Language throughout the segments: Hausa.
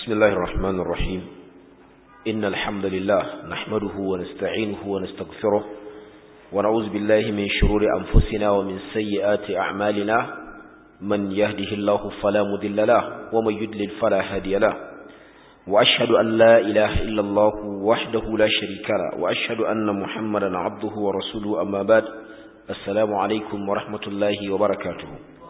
بسم الله الرحمن الرحيم إن الحمد لله نحمده ونستعينه ونستغفره ونعوذ بالله من شرور أنفسنا ومن سيئات أعمالنا من يهده الله فلا مذل له ومن يدلل فلا هادي له وأشهد أن لا إله إلا الله وحده لا شريك له وأشهد أن محمدا عبده ورسوله أما بعد السلام عليكم ورحمة الله وبركاته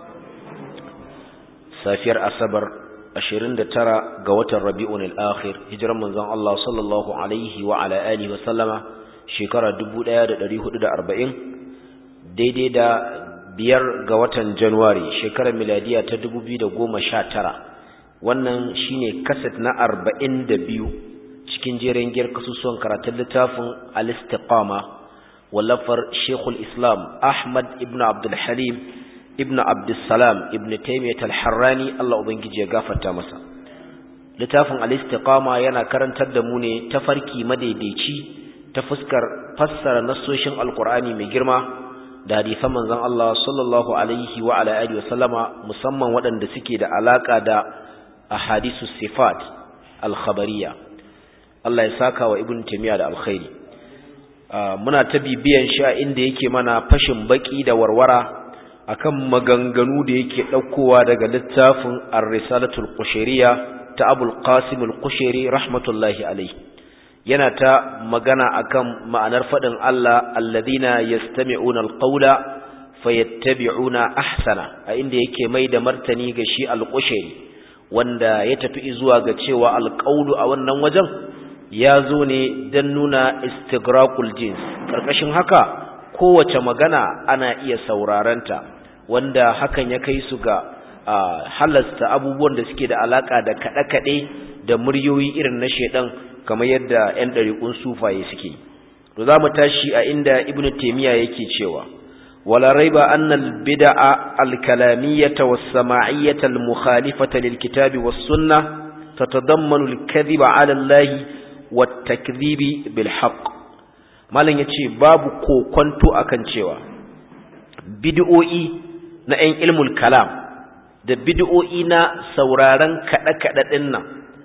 سافر أصبر 29 ga watan Rabi'un al-Akhir hijiran manzon Allah sallallahu alaihi wa ala alihi wa sallama shekara 1440 daidai da biyar ga watan January shekarar miladiya ta 2019 wannan shine kaset na 42 cikin jerin giyar kasusuwan karatun littafin al-Istiqama wallafar Sheikhul Islam Ahmad ibn Abdul Halim ibn abdussalam ibn taimiyat al-harrani Allah ubangiji ya gafarta masa littafin al-istiqama yana karantar da mu ne tafarki madaidaici ta fuskar fassara nassoshin alqur'ani mai girma da hadisan manzon Allah sallallahu alaihi wa ala alihi wa sallama musamman waɗanda suke da alaka da ahadisu sifat al-khabariyya Allah ya saka wa ibn taimiyya da alkhairi muna ta bibiyan sha inda yake mana fashin baki da warwara akan maganganu da yake ɗaukowa daga littafin ar-risalatul qushayriya ta abul qasim al-qushayri rahmatullahi alayhi yana ta magana akan ma'anar fadin Allah alladhina yastami'una al-qawla fayattabi'una ahsana a inda yake mai da martani ga shi al-qushayri wanda ya tafi zuwa ga cewa al-qawlu a wannan wajen ya zo ne dan nuna istigraqul jins karkashin haka kowace magana ana iya saurarenta wanda hakan ya kai su ga halasta abubuwan da suke da alaka da kaɗe-kaɗe da muryoyi irin na shaidan kamar yadda 'yan ɗariƙun sufaye suke to za mu tashi a inda ibn taimiyya yake cewa wala raiba annal bid'a al-kalamiyyata was-sama'iyyata al-mukhalifata lil-kitabi was-sunnah tatadammanu al-kadhiba 'ala Allah wat-takdhibi bil-haqq malam yace babu kokonto akan cewa bid'o'i na ‘yan ilmul kalam da bid'o'i na sauraron kaɗe-kaɗe ɗin nan,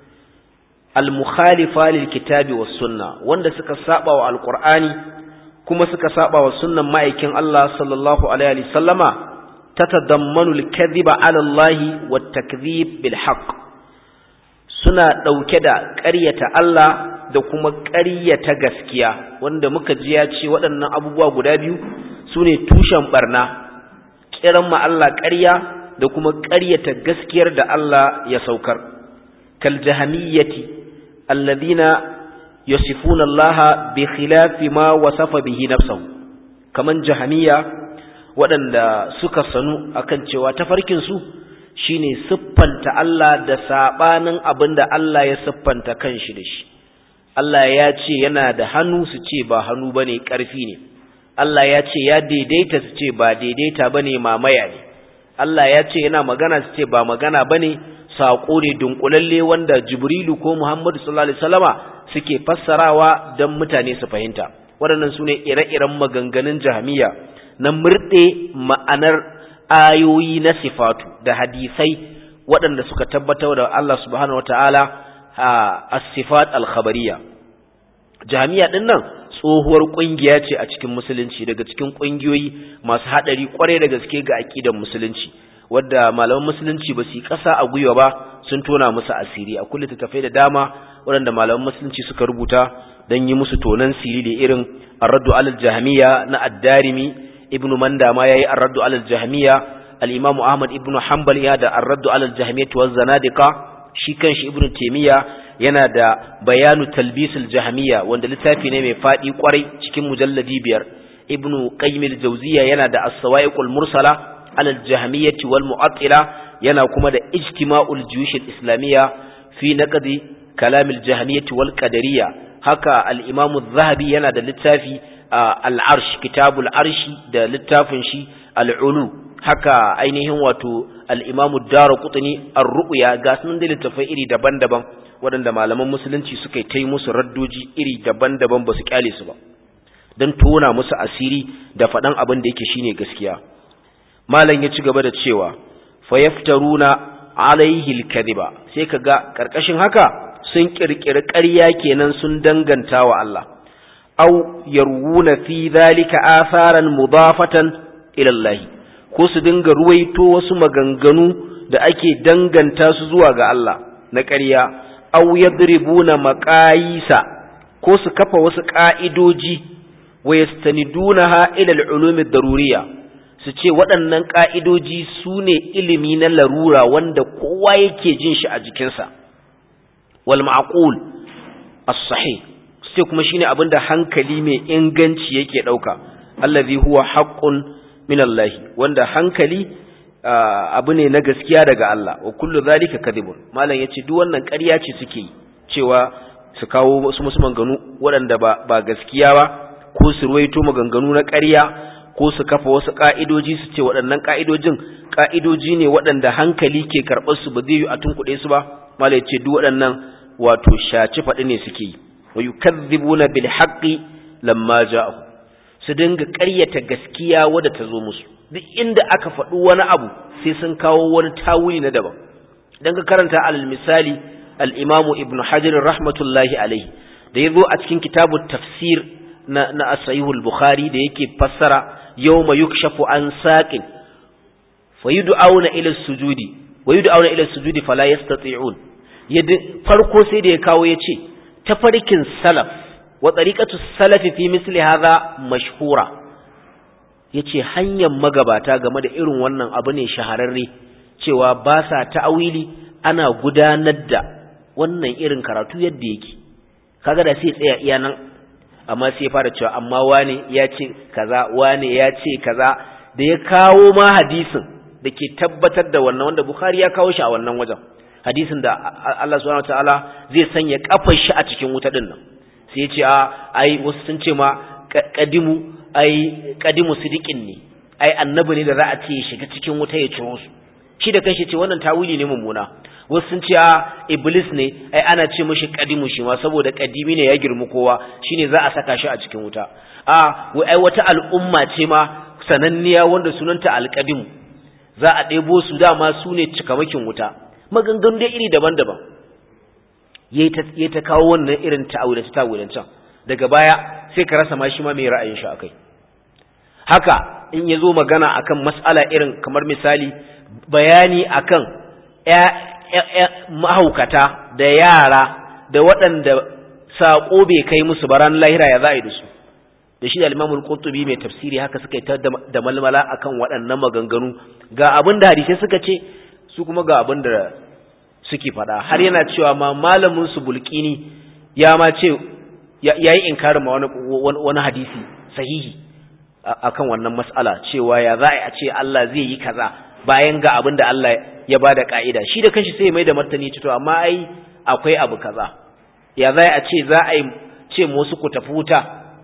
al-mukhalifa lil kitabi was sunna wanda suka saba wa alƙur'ani kuma suka saba wa sunnan ma'aikin Allah sallallahu alaihi sallama ta tadammanu al-kadhiba ala Allah wa takdhib bil haqq suna ɗauke da ƙaryata Allah da kuma ƙaryata gaskiya wanda muka ji ya ce waɗannan abubuwa guda biyu su ne tushen ɓarna kiran ma Allah ƙarya da kuma ƙaryata gaskiyar da Allah ya saukar kal jahamiyyati alladhina yasifuna Allah bi khilafi ma wasafa bihi nafsuhu kaman jahamiyya waɗanda suka sanu akan cewa tafarkin su shine siffanta Allah da sabanin abinda Allah ya siffanta kanshi da shi Allah ya ce yana da hannu su ce ba hannu bane ƙarfi ne Allah ya ce ya daidaita su ce ba daidaita bane mamaya ne Allah ya ce yana magana su ce ba magana bane saƙo ne dunkulalle wanda Jibrilu ko Muhammadu sallallahu alaihi wasallama suke fassarawa don mutane su fahimta waɗannan sune ire-iren maganganun jahamiya na murɗe ma'anar ayoyi na sifatu da hadisai waɗanda suka tabbatar da Allah subhanahu wataala as-sifat al-khabariyya jahamiya ɗin nan tsohuwar kungiya ce a cikin musulunci daga cikin kungiyoyi masu hadari kwarai da gaske ga aqidar musulunci wadda malaman musulunci ba su kasa a gwiwa ba sun tona musu asiri a kullu tafai da dama waɗanda malaman musulunci suka rubuta dan yi musu tonan siri da irin ar-raddu alal jahmiya na ad-darimi ibn manda ma yayi ar-raddu alal jahmiya al-imam ahmad ibn hanbal ya da ar-raddu alal jahmiyah wa zanadiqa shi kanshi ibn taymiya yana da bayanu talbisul jahmiya wanda littafi ne mai fadi kwarai cikin mujalladi biyar ibnu qayyim al-jawziya yana da as-sawa'iqul mursala ala al-jahmiyyah wal mu'attila yana kuma da ijtima'ul juyush al-islamiyya fi naqdi kalam al-jahmiyyah wal qadariyya haka al-imam adh-dhahabi yana da littafi al-arsh kitabul arshi da littafin shi al-ulu haka ainihin wato al-imam ad-darqutni ar-ru'ya ga sunan da littafai iri daban-daban waɗanda malaman musulunci suka yi musu raddoji iri daban-daban ba su kyale su ba don tona musu asiri da faɗan abin da yake shine gaskiya malam ya ci gaba da cewa fayaftaruna alaihi al-kadhiba sai kaga karkashin haka sun kirkiri ƙarya kenan sun danganta wa Allah aw yarwuna fi dhalika atharan mudafatan ila Allah ko su dinga ruwaito wasu maganganu da ake danganta su zuwa ga Allah na ƙarya aw yadribuna maqayisa ko su kafa wasu ƙa'idoji wa yastanidunaha ila al-ulum ad-daruriyya su ce waɗannan ƙa'idoji su ne ilimi na larura wanda kowa yake jin shi a jikinsa wal ma'qul as-sahih sai kuma shine abinda hankali mai inganci yake dauka allazi huwa haqqun min Allah wanda hankali abu ne na gaskiya daga Allah wa kullu zalika kadhibun malam yace duk wannan ƙarya ce suke yi cewa su kawo wasu musu maganganu waɗanda ba ba gaskiya ba ko su ruwaito maganganu na ƙarya ko su kafa wasu ka'idoji su ce waɗannan ka'idojin ka'idoji ne waɗanda hankali ke karɓar su ba zai yi a tunkuɗe su ba malam yace duk waɗannan wato shaci faɗi ne suke yi wa yukazzibuna bil haqqi lamma ja'ahu su dinga ƙaryata gaskiya wadda ta zo musu duk inda aka faɗi wani abu sai sun kawo wani tawili na daban idan ka karanta alal misali al-imamu ibnu hajar rahmatullahi alaihi da yazo a cikin kitabu tafsir na na as-sahih bukhari da yake fassara yawma yukshafu an saqin fayud'auna ila sujudi wa yud'auna ila sujudi fala yastati'un farko sai da ya kawo yace tafarkin salaf wa tariqatu salafi fi misli hadha mashhura yace hanyar magabata game da irin wannan abu ne shahararre cewa ba sa ta'awili ana gudanar da wannan irin karatu yadda yake kaga da sai tsaya iya nan amma sai fara cewa amma wane ya ce kaza wane ya ce kaza da ya kawo ma hadisin da ke tabbatar da wannan wanda Bukhari ya kawo shi a wannan wajen hadisin da Allah subhanahu wataala zai sanya kafar shi a cikin wuta din nan sai ya ce a ai wasu sun ce ma kadimu ai kadimu sidiqin ne ai annabi ne da za a ce shiga cikin wuta ya ciro su shi da kanshi ce wannan tawili ne mummuna wasu sun ce a iblis ne ai ana ce mishi kadimu shi ma saboda kadimi ne ya girmi kowa shine za a saka shi a cikin wuta a wai ai wata al'umma ce ma sananniya wanda sunanta alqadimu za a ɗebo su dama su ne cikamakin wuta maganganu dai iri daban-daban yayi ta kawo wannan irin ta'awilance ta'awilancen daga baya sai ka rasa ma shi ma mai ra'ayin shi akai haka in ya zo magana akan mas'ala irin kamar misali bayani akan mahaukata da yara da waɗanda saƙo bai kai musu baran lahira ya za a yi da su da shi da limamul qurtubi mai tafsiri haka suka yi ta da malmala akan waɗannan maganganu ga abin da hadisai suka ce su kuma ga abin da suke faɗa har yana cewa ma malamin su bulkini ya ma ce ya yi inkarin ma wani hadisi sahihi akan wannan mas'ala cewa ya za a ce Allah zai yi kaza bayan ga abin da Allah ya bada ka'ida shi da kanshi sai mai da martani to amma ai akwai abu kaza ya za a ce za a yi ce musu ku tafi wuta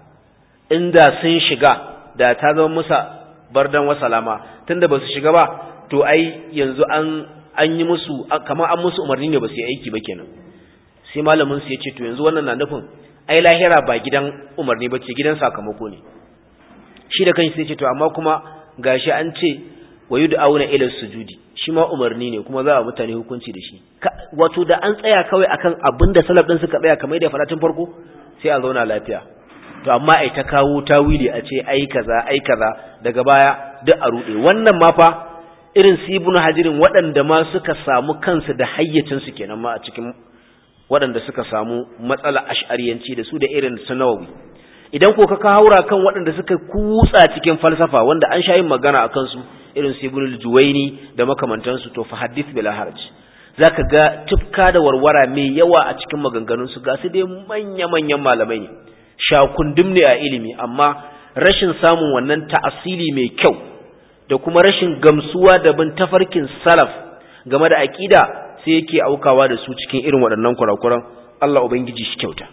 inda sun shiga da ta zama musa bardan wasalama tunda ba su shiga ba to ai yanzu an an yi musu kamar an musu umarni ne ba su yi aiki ba kenan sai malamin su ya ce to yanzu wannan na nufin ai lahira ba gidan umarni ba ce gidan sakamako ne shi da kanshi sai ce to amma kuma gashi an ce wa yud'auna ila sujudi shi ma umarni ne kuma za a mutane hukunci da shi wato da an tsaya kawai akan abin da salaf din suka tsaya kamar da fara tun farko sai a zauna lafiya to amma ai ta kawo tawili a ce ai kaza ai kaza daga baya duk a rude wannan ma fa irin su ibnu hajirin waɗanda ma suka samu kansu da hayyacin su kenan ma a cikin waɗanda suka samu matsala ash'ariyanci da su da irin su nawawi idan ko ka haura kan waɗanda suka kutsa cikin falsafa wanda an sha yin magana a kansu irin su ibn juwaini da makamantansu to fa hadith bila haraj zaka ga tufka da warwara mai yawa a cikin maganganun su ga su dai manya manyan malamai ne shakundum ne a ilimi amma rashin samun wannan ta'asili mai kyau da kuma rashin gamsuwa da bin tafarkin salaf game da aqida sai yake aukawa da su cikin irin waɗannan kurakuran Allah ubangiji shi kyauta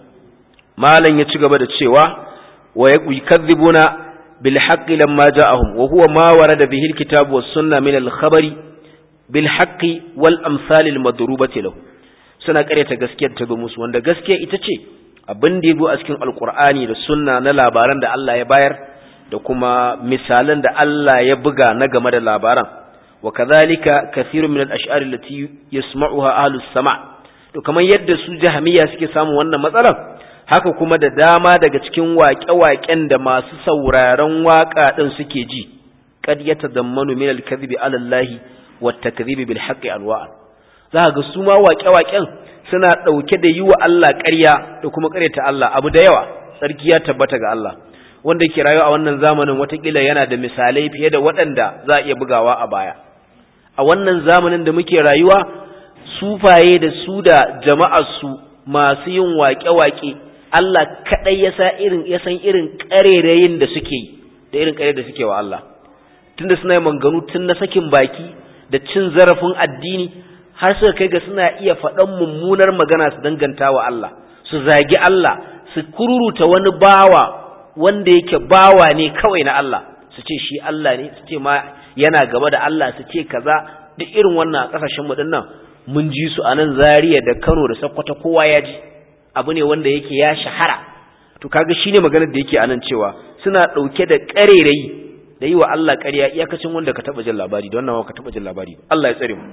malam ya ci gaba da cewa wa yakadzibuna bil haqqi lamma ja'ahum wa huwa ma warada bihi al kitab was sunna min al khabari bil haqqi wal amsal al madrubati lahu suna karyata gaskiyar ta zo musu wanda gaskiya ita ce abin da yabo a cikin alqur'ani da sunna na labaran da Allah ya bayar da kuma misalan da Allah ya buga na game da labaran wa kadhalika kathirun min al-ash'ar allati yasma'uha ahlu as-sama' to kamar yadda su jahmiya suke samun wannan matsalar haka kuma da dama daga cikin waƙe-waƙen da masu sauraron waƙa din suke ji qad yatadammanu min al-kadhibi 'ala Allah wa at-takdhibi bil haqqi anwa'a za ga su ma waƙe-waƙen suna ɗauke da yi wa Allah ƙarya da kuma ƙaryata Allah abu da yawa sarki ya tabbata ga Allah wanda ke rayuwa a wannan zamanin watakila yana da misalai fiye da waɗanda za a iya bugawa a baya a wannan zamanin da muke rayuwa sufaye da su da jama'arsu masu yin waƙe-waƙe Allah kaɗai ya sa irin ya san irin ƙarerayin da suke yi da irin ƙare da suke wa Allah tunda suna yin manganu tun na sakin baki da cin zarafin addini har suka kai ga suna iya faɗan mummunar magana su danganta wa Allah su zagi Allah su kururuta wani bawa wanda yake bawa ne kawai na Allah su ce shi Allah ne su ce ma yana gaba da Allah su ce kaza duk irin wannan a kasashen mu dinnan mun ji su a nan Zaria da Kano da Sokoto kowa ya ji abu ne wanda yake ya shahara to kaga shine maganar da yake anan cewa suna dauke da karerayi da yi wa Allah ƙarya iyakacin wanda ka taba jin labari da wannan ka taba jin labari Allah ya tsare mu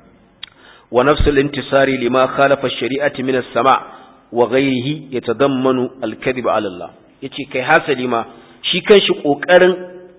wa nafsul intisari lima khalafa ash-shari'ati min as-sama' wa ghayrihi yatadammanu al-kadhib 'ala Allah yace kai hasali ma shi kanshi kokarin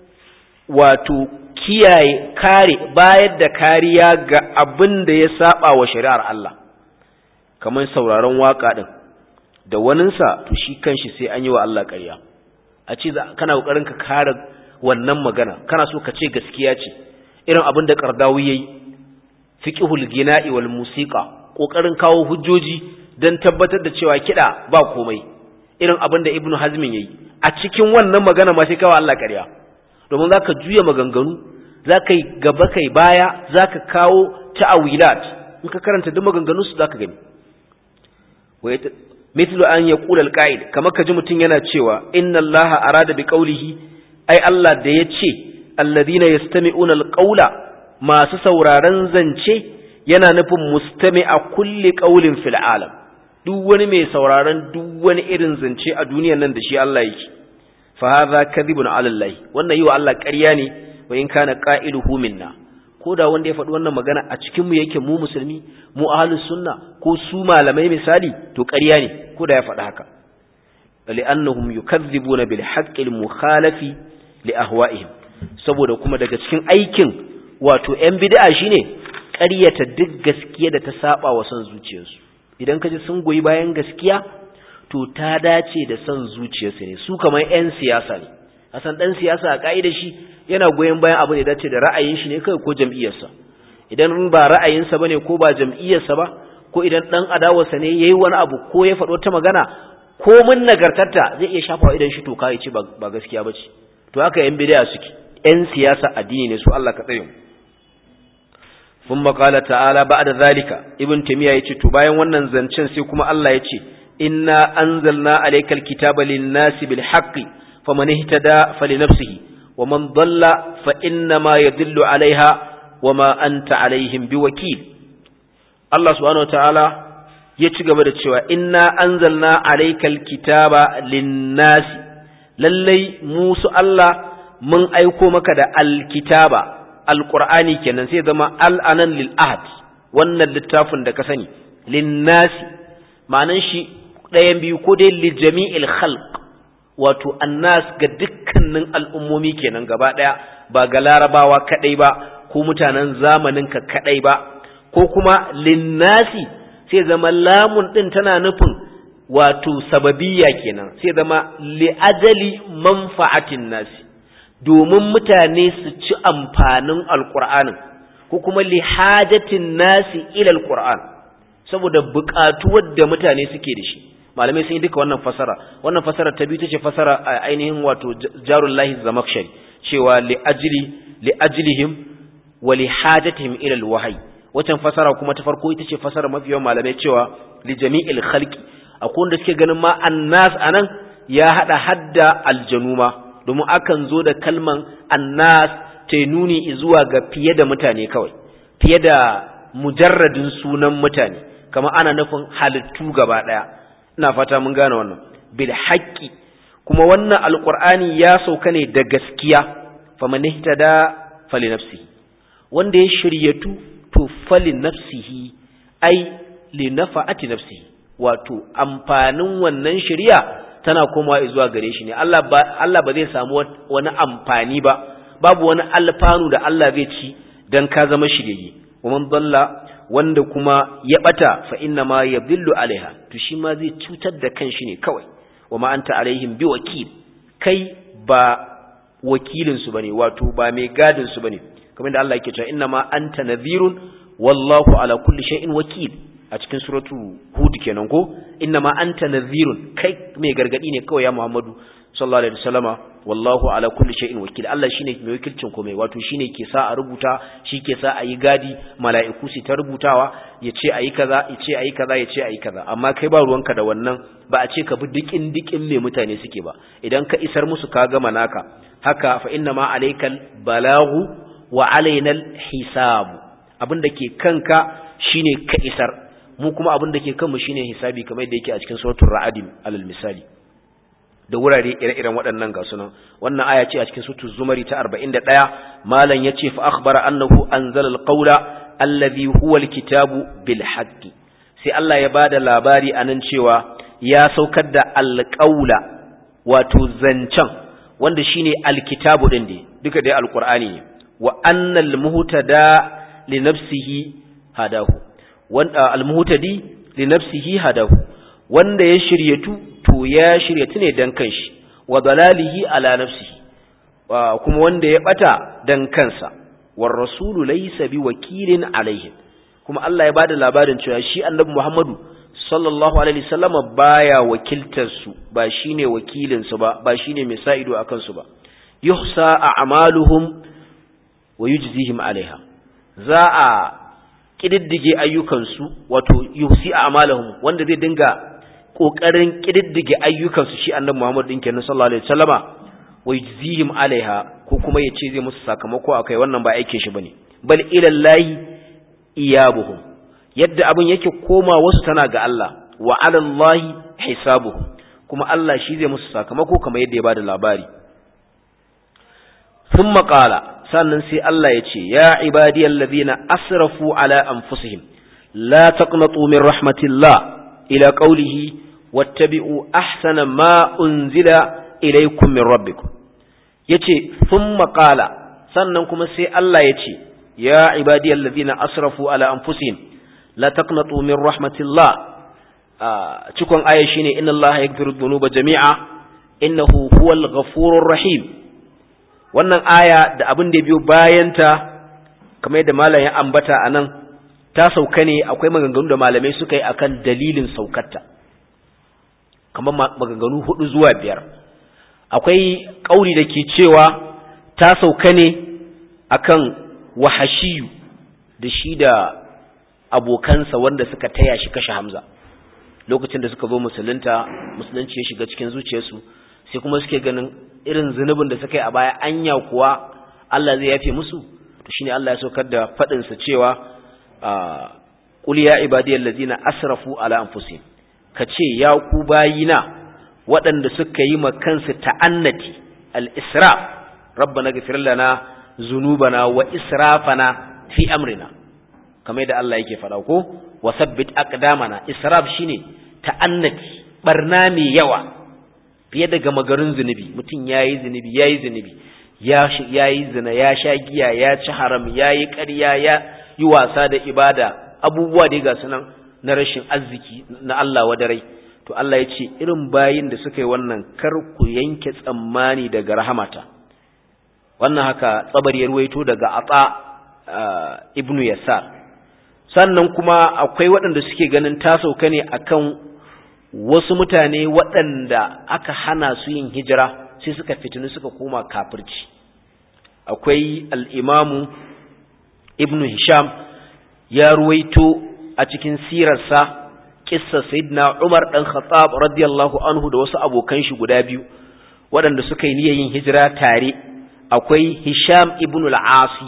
wato kiyaye kare bayar da kariya ga abin da ya saba wa shari'ar Allah kamar sauraron waka din da waninsa to shi kanshi sai an yi wa Allah ƙarya a ce kana kokarin ka kare wannan magana kana so ka ce gaskiya ce irin abin da Qardawi yayi fiqhul gina'i wal musiqa kokarin kawo hujjoji dan tabbatar da cewa kida ba komai irin abin da Ibn Hazmin yayi a cikin wannan magana ma sai kawo Allah ƙarya domin zaka juya maganganu zaka yi gaba kai baya zaka kawo ta'awilat in ka karanta duk maganganun su zaka gani mithlu an yaqula al-qa'id kamar kaji mutun yana cewa inna allaha arada bi qawlihi ai Allah da yace alladhina yastami'una al-qawla masu sauraron zance yana nufin mustami'a kulli qawlin fil alam duk wani mai sauraron duk wani irin zance a duniyar nan da shi Allah yake fa hadha kadhibun 'ala Allah wannan yi wa Allah ƙarya ne wa in kana qa'iluhu minna ko da wanda ya faɗi wannan magana a cikin mu yake mu musulmi mu ahlus sunna ko su malamai misali to ƙarya ne ko da ya faɗi haka li'annahum yukazzibuna bil haqqi al mukhalafi li ahwa'ihim saboda kuma daga cikin aikin wato yan bid'a shine ƙaryata duk gaskiya da ta saba wa son zuciyarsu idan kaji sun goyi bayan gaskiya to ta dace da son zuciyarsu ne su kamar yan siyasa ne hasan dan siyasa a kaida shi yana goyen bayan abu da dace da ra'ayin shi ne kai ko jam'iyyarsa idan ba ra'ayinsa bane ko ba jam'iyyarsa ba ko idan dan adawarsa ne yayi wani abu ko ya faɗo ta magana ko mun nagartarta zai iya shafa idan shi to kai ce ba gaskiya bace to haka yan bid'a suke yan siyasa addini ne su Allah ka tsare mu ثم قال تعالى بعد ذلك ابن تيميه yace to bayan wannan zancen sai kuma Allah yace inna anzalna alaykal kitaba lin-nasi bil haqqi faman ihtada falinafsihi waman dhalla fa inna ma yadhillu 'alayha wama anta 'alayhim biwakil Allah subhanahu wataala ya ci gaba da cewa inna anzalna alaykal kitaba lin-nasi lallai musu Allah mun aiko maka da alkitaba alqur'ani kenan sai zama al'anan lil ahad wannan littafin da ka sani lin-nasi ma'anan shi ɗayan biyu ko dai li jami'il khalq wato annas ga dukkanin al'ummomi kenan gaba ɗaya ba ga larabawa kaɗai ba ko mutanen zamaninka kaɗai ba ko kuma linnasi sai zama lamun ɗin tana nufin wato sababiyya kenan sai zama li'ajali manfa'atin nasi domin mutane su ci amfanin alƙur'anin ko kuma lihajatin nasi ilal qur'an saboda buƙatuwar da mutane suke da shi malamai sun yi duka wannan fasara wannan fasara ta biyu tace fasara a ainihin wato jarullahi zamakshari cewa li ajli li ajlihim wa li hajatihim ila alwahyi wacan fasara kuma ta farko ita ce fasara mafi yawan malamai cewa li jami'il khalqi akwai wanda suke ganin ma annas anan ya hada hadda aljanuma domin akan zo da kalman annas ta nuni zuwa ga fiye da mutane kawai fiye da mujarradin sunan mutane kamar ana nufin halittu gaba daya ina fata mun gane wannan bil haqqi kuma wannan alqur'ani ya sauka ne da gaskiya faman ihtada fali nafsi wanda ya shiryatu to fali nafsihi ai li nafa'ati nafsihi wato amfanin wannan shiriya tana komawa zuwa gare shi ne Allah ba Allah ba zai samu wani amfani ba babu wani alfanu da Allah zai ci dan ka zama shirye wa man dalla wanda kuma ya bata fa inna ma yadhillu alaiha to shi ma zai cutar da kanshi ne kawai wa ma anta alaihim bi wakil kai ba wakilin su bane wato ba mai gadin su bane kamar da Allah yake cewa inna ma anta nadhirun wallahu ala kulli shay'in wakil a cikin suratu hud kenan ko inna ma anta nadhirun kai mai gargadi ne kawai ya Muhammadu sallallahu alaihi wasallama wallahu ala kulli shay'in wakil Allah shine mai wakilcin komai wato shine ke sa a rubuta shi ke sa a yi gadi mala'iku su ta rubutawa ya ce ayi kaza ya ce ayi kaza ya ce ayi kaza amma kai ba ruwanka da wannan ba a ce ka bi dikin dikin me mutane suke ba idan ka isar musu ka gama naka haka fa inna ma alaikal balagu wa alainal hisabu abinda ke kanka shine ka isar mu kuma abinda ke kanmu shine hisabi kamar yadda yake a cikin suratul ra'd alal misali da wurare ire-iren waɗannan ga sunan wannan aya ce a cikin suratul zumari ta 41 malam yace fa akhbara annahu anzala alqawla alladhi huwa alkitabu bil haqqi sai Allah ya bada labari anan cewa ya saukar da alqawla wato zancan wanda shine alkitabu din dai duka dai alqur'ani ne wa annal muhtada li nafsihi hadahu wanda almuhtadi li nafsihi hadahu wanda ya shiryatu to ya shiryatu ne dan kanshi wa dalalihi ala nafsihi kuma wanda ya bata dan kansa war rasulu laysa bi wakilin alaihim kuma Allah ya bada labarin cewa shi annabi Muhammadu sallallahu alaihi wasallama baya wakiltar su ba shine wakilin su ba ba shine mai sa ido akan su ba yuhsa a'maluhum wa yujzihim alaiha za a kididdige ayyukansu wato yuhsi a'malahum wanda zai dinga kokarin kididdige ayyukansu shi annabi Muhammad din kenan sallallahu alaihi wasallama wa yujzihim alaiha ko kuma yace zai musu sakamako akai wannan ba aikin shi bane bal ila llahi iyabuhum yadda abin yake koma wasu tana ga Allah wa ala llahi hisabuhum kuma Allah shi zai musu sakamako kamar yadda ya bada labari thumma qala sannan sai Allah ya ce ya ibadiyal ladina asrafu ala anfusihim la taqnatu min rahmatillah ila qawlihi wattabi'u ahsana ma unzila ilaykum min rabbikum yace thumma qala sannan kuma sai Allah ya ce ya ibadiyal ladina asrafu ala anfusihim la taqnatu min rahmatillah cikon aya shine inna allaha yaghfiru dhunuba jami'a innahu huwal ghafurur rahim wannan aya da abin da biyo bayanta kamar yadda malam ya ambata anan ta sauka ne akwai maganganu da malamai suka yi akan dalilin saukarta kamar maganganu hudu zuwa biyar akwai kauri da ke cewa ta sauka ne akan wahashiyu da shi da abokansa wanda suka taya shi kashe Hamza lokacin da suka zo musulunta musulunci ya shiga cikin zuciyarsu sai kuma suke ganin irin zunubin da suka yi a baya anya kuwa Allah zai yafe musu to shine Allah ya saukar da fadin sa cewa qul ya ibadiyal ladina asrafu ala anfusihim kace ya ku bayina waɗanda suka yi ma kansu ta'annati al-israf rabbana ghfir lana zunubana wa israfana fi amrina kamar yadda Allah yake faɗa ko wa sabbit aqdamana israf shine ta'annati barna mai yawa fiye da gama garin zunubi mutum yayi zunubi yayi zunubi ya yayi zina ya sha giya ya ci haram yayi ƙarya ya yi wasa da ibada abubuwa dai ga sunan na rashin arziki na Allah wadarai to Allah ya ce irin bayin da suka yi wannan kar ku yanke tsammani daga rahamata wannan haka tsabar ya ruwaito daga atsa ibnu yasar sannan kuma akwai waɗanda suke ganin ta sauka ne akan wasu mutane waɗanda aka hana su yin hijira sai suka fitinu suka koma kafirci akwai al'imamu ibnu hisham ya ruwaito a cikin sirarsa kissa sayyidina umar ɗan khattab radiyallahu anhu da wasu abokan shi guda biyu waɗanda suka yi niyyar yin hijira tare akwai hisham ibnu al-asi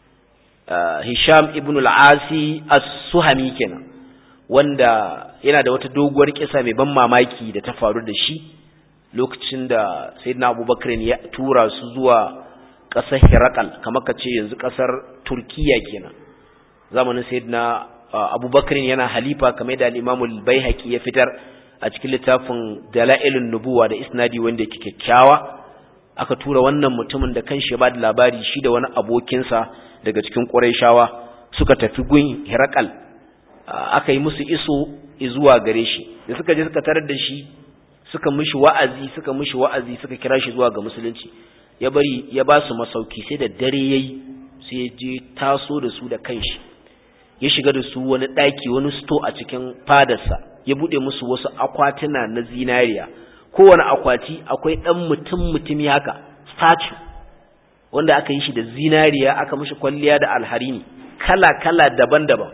Hisham ibn al-Asi as-Suhami kenan wanda yana da wata doguwar kisa mai ban mamaki da ta faru da shi lokacin da Sayyidina Abubakar ya tura su zuwa ƙasar Hirakal kamar ka ce yanzu ƙasar Turkiya kenan zamanin sayyidina Abubakar yana halifa kamar da al-Imam al-Baihaqi ya fitar a cikin littafin Dalailun Nubuwa da isnadi wanda yake kyakkyawa aka tura wannan mutumin da kanshi ya ba da labari shi da wani abokinsa daga cikin Qurayshawa suka tafi gun Hirakal aka yi musu iso zuwa gare shi da suka je suka tarar da shi suka mishi wa'azi suka mishi wa'azi suka kira shi zuwa ga musulunci ya bari ya ba su masauki sai da dare yayi sai ya je taso da su da kanshi ya shiga da su wani daki wani sto a cikin fadarsa ya bude musu wasu akwatuna na zinariya kowane akwati akwai dan mutum mutumi haka statue wanda aka yi shi da zinariya aka mishi kwalliya da alharini kala kala daban-daban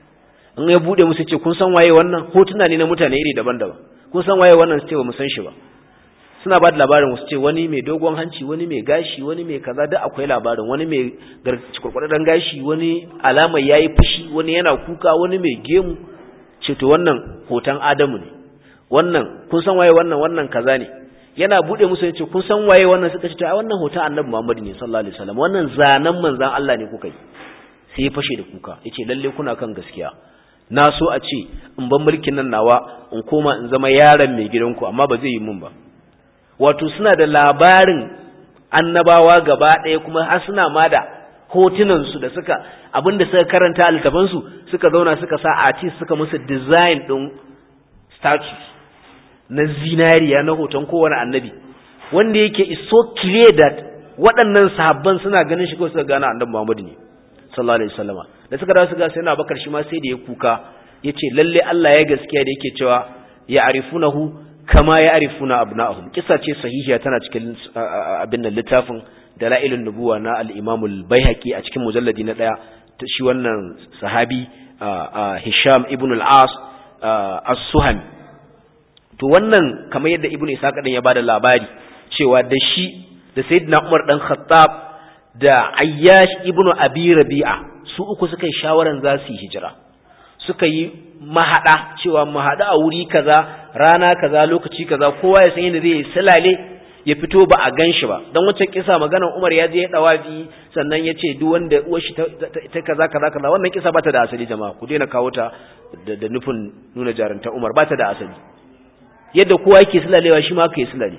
in ya bude musu ce kun san waye wannan hotuna ne na mutane iri daban-daban kun san waye wannan su ce ba mu san shi ba suna ba da labarin wasu ce wani mai dogon hanci wani mai gashi wani mai kaza da akwai labarin wani mai kurkurdan gashi wani alamar yayi fushi wani yana kuka wani mai gemu ce to wannan hoton adamu ne wannan kun san waye wannan wannan kaza ne yana bude musu ya ce kun san waye wannan suka ce to a wannan hoton annabi muhammad ne sallallahu alaihi wasallam wannan zanen manzan Allah ne kuka yi sai ya fashe da kuka yace lalle kuna kan gaskiya na so a ce in ban mulkin nan nawa in koma in zama yaron mai gidanku amma ba zai yi mun ba wato suna da labarin annabawa gaba ɗaya kuma har suna ma da hotunansu da suka abinda suka karanta a littafansu suka zauna suka sa artist suka musu design ɗin statues na zinariya na hoton kowane annabi wanda yake is so clear that waɗannan sahabban suna ganin shi kawai suka gane annabi Muhammadu ne sallallahu alaihi wasallama da suka dawo suka sai na bakar shi ma sai da ya kuka yace lalle Allah ya gaskiya da yake cewa ya arifunahu kama ya arifuna abna'ahum kisa ce sahihiya tana cikin abin nan littafin dalailun nubuwa na al-Imam al-Baihaqi a cikin mujalladi na daya shi wannan sahabi Hisham ibn al-As as-Suhami to wannan kamar yadda Ibn Isa kadan ya bada labari cewa da shi da Sayyidina Umar dan Khattab da Ayyash ibn Abi Rabi'a su uku suka yi shawaran za su yi hijira suka yi mahada cewa mahada a wuri kaza rana kaza lokaci kaza kowa ya san yadda zai salale ya fito ba a ganshi ba dan wancan kisa maganar Umar ya je ya dawafi sannan ya ce duk wanda uwar shi ta kaza kaza kaza wannan kisa bata da asali jama'a ku daina kawo ta da nufin nuna jarunta Umar bata da asali yadda kowa yake sulalewa shi ma aka yi sulale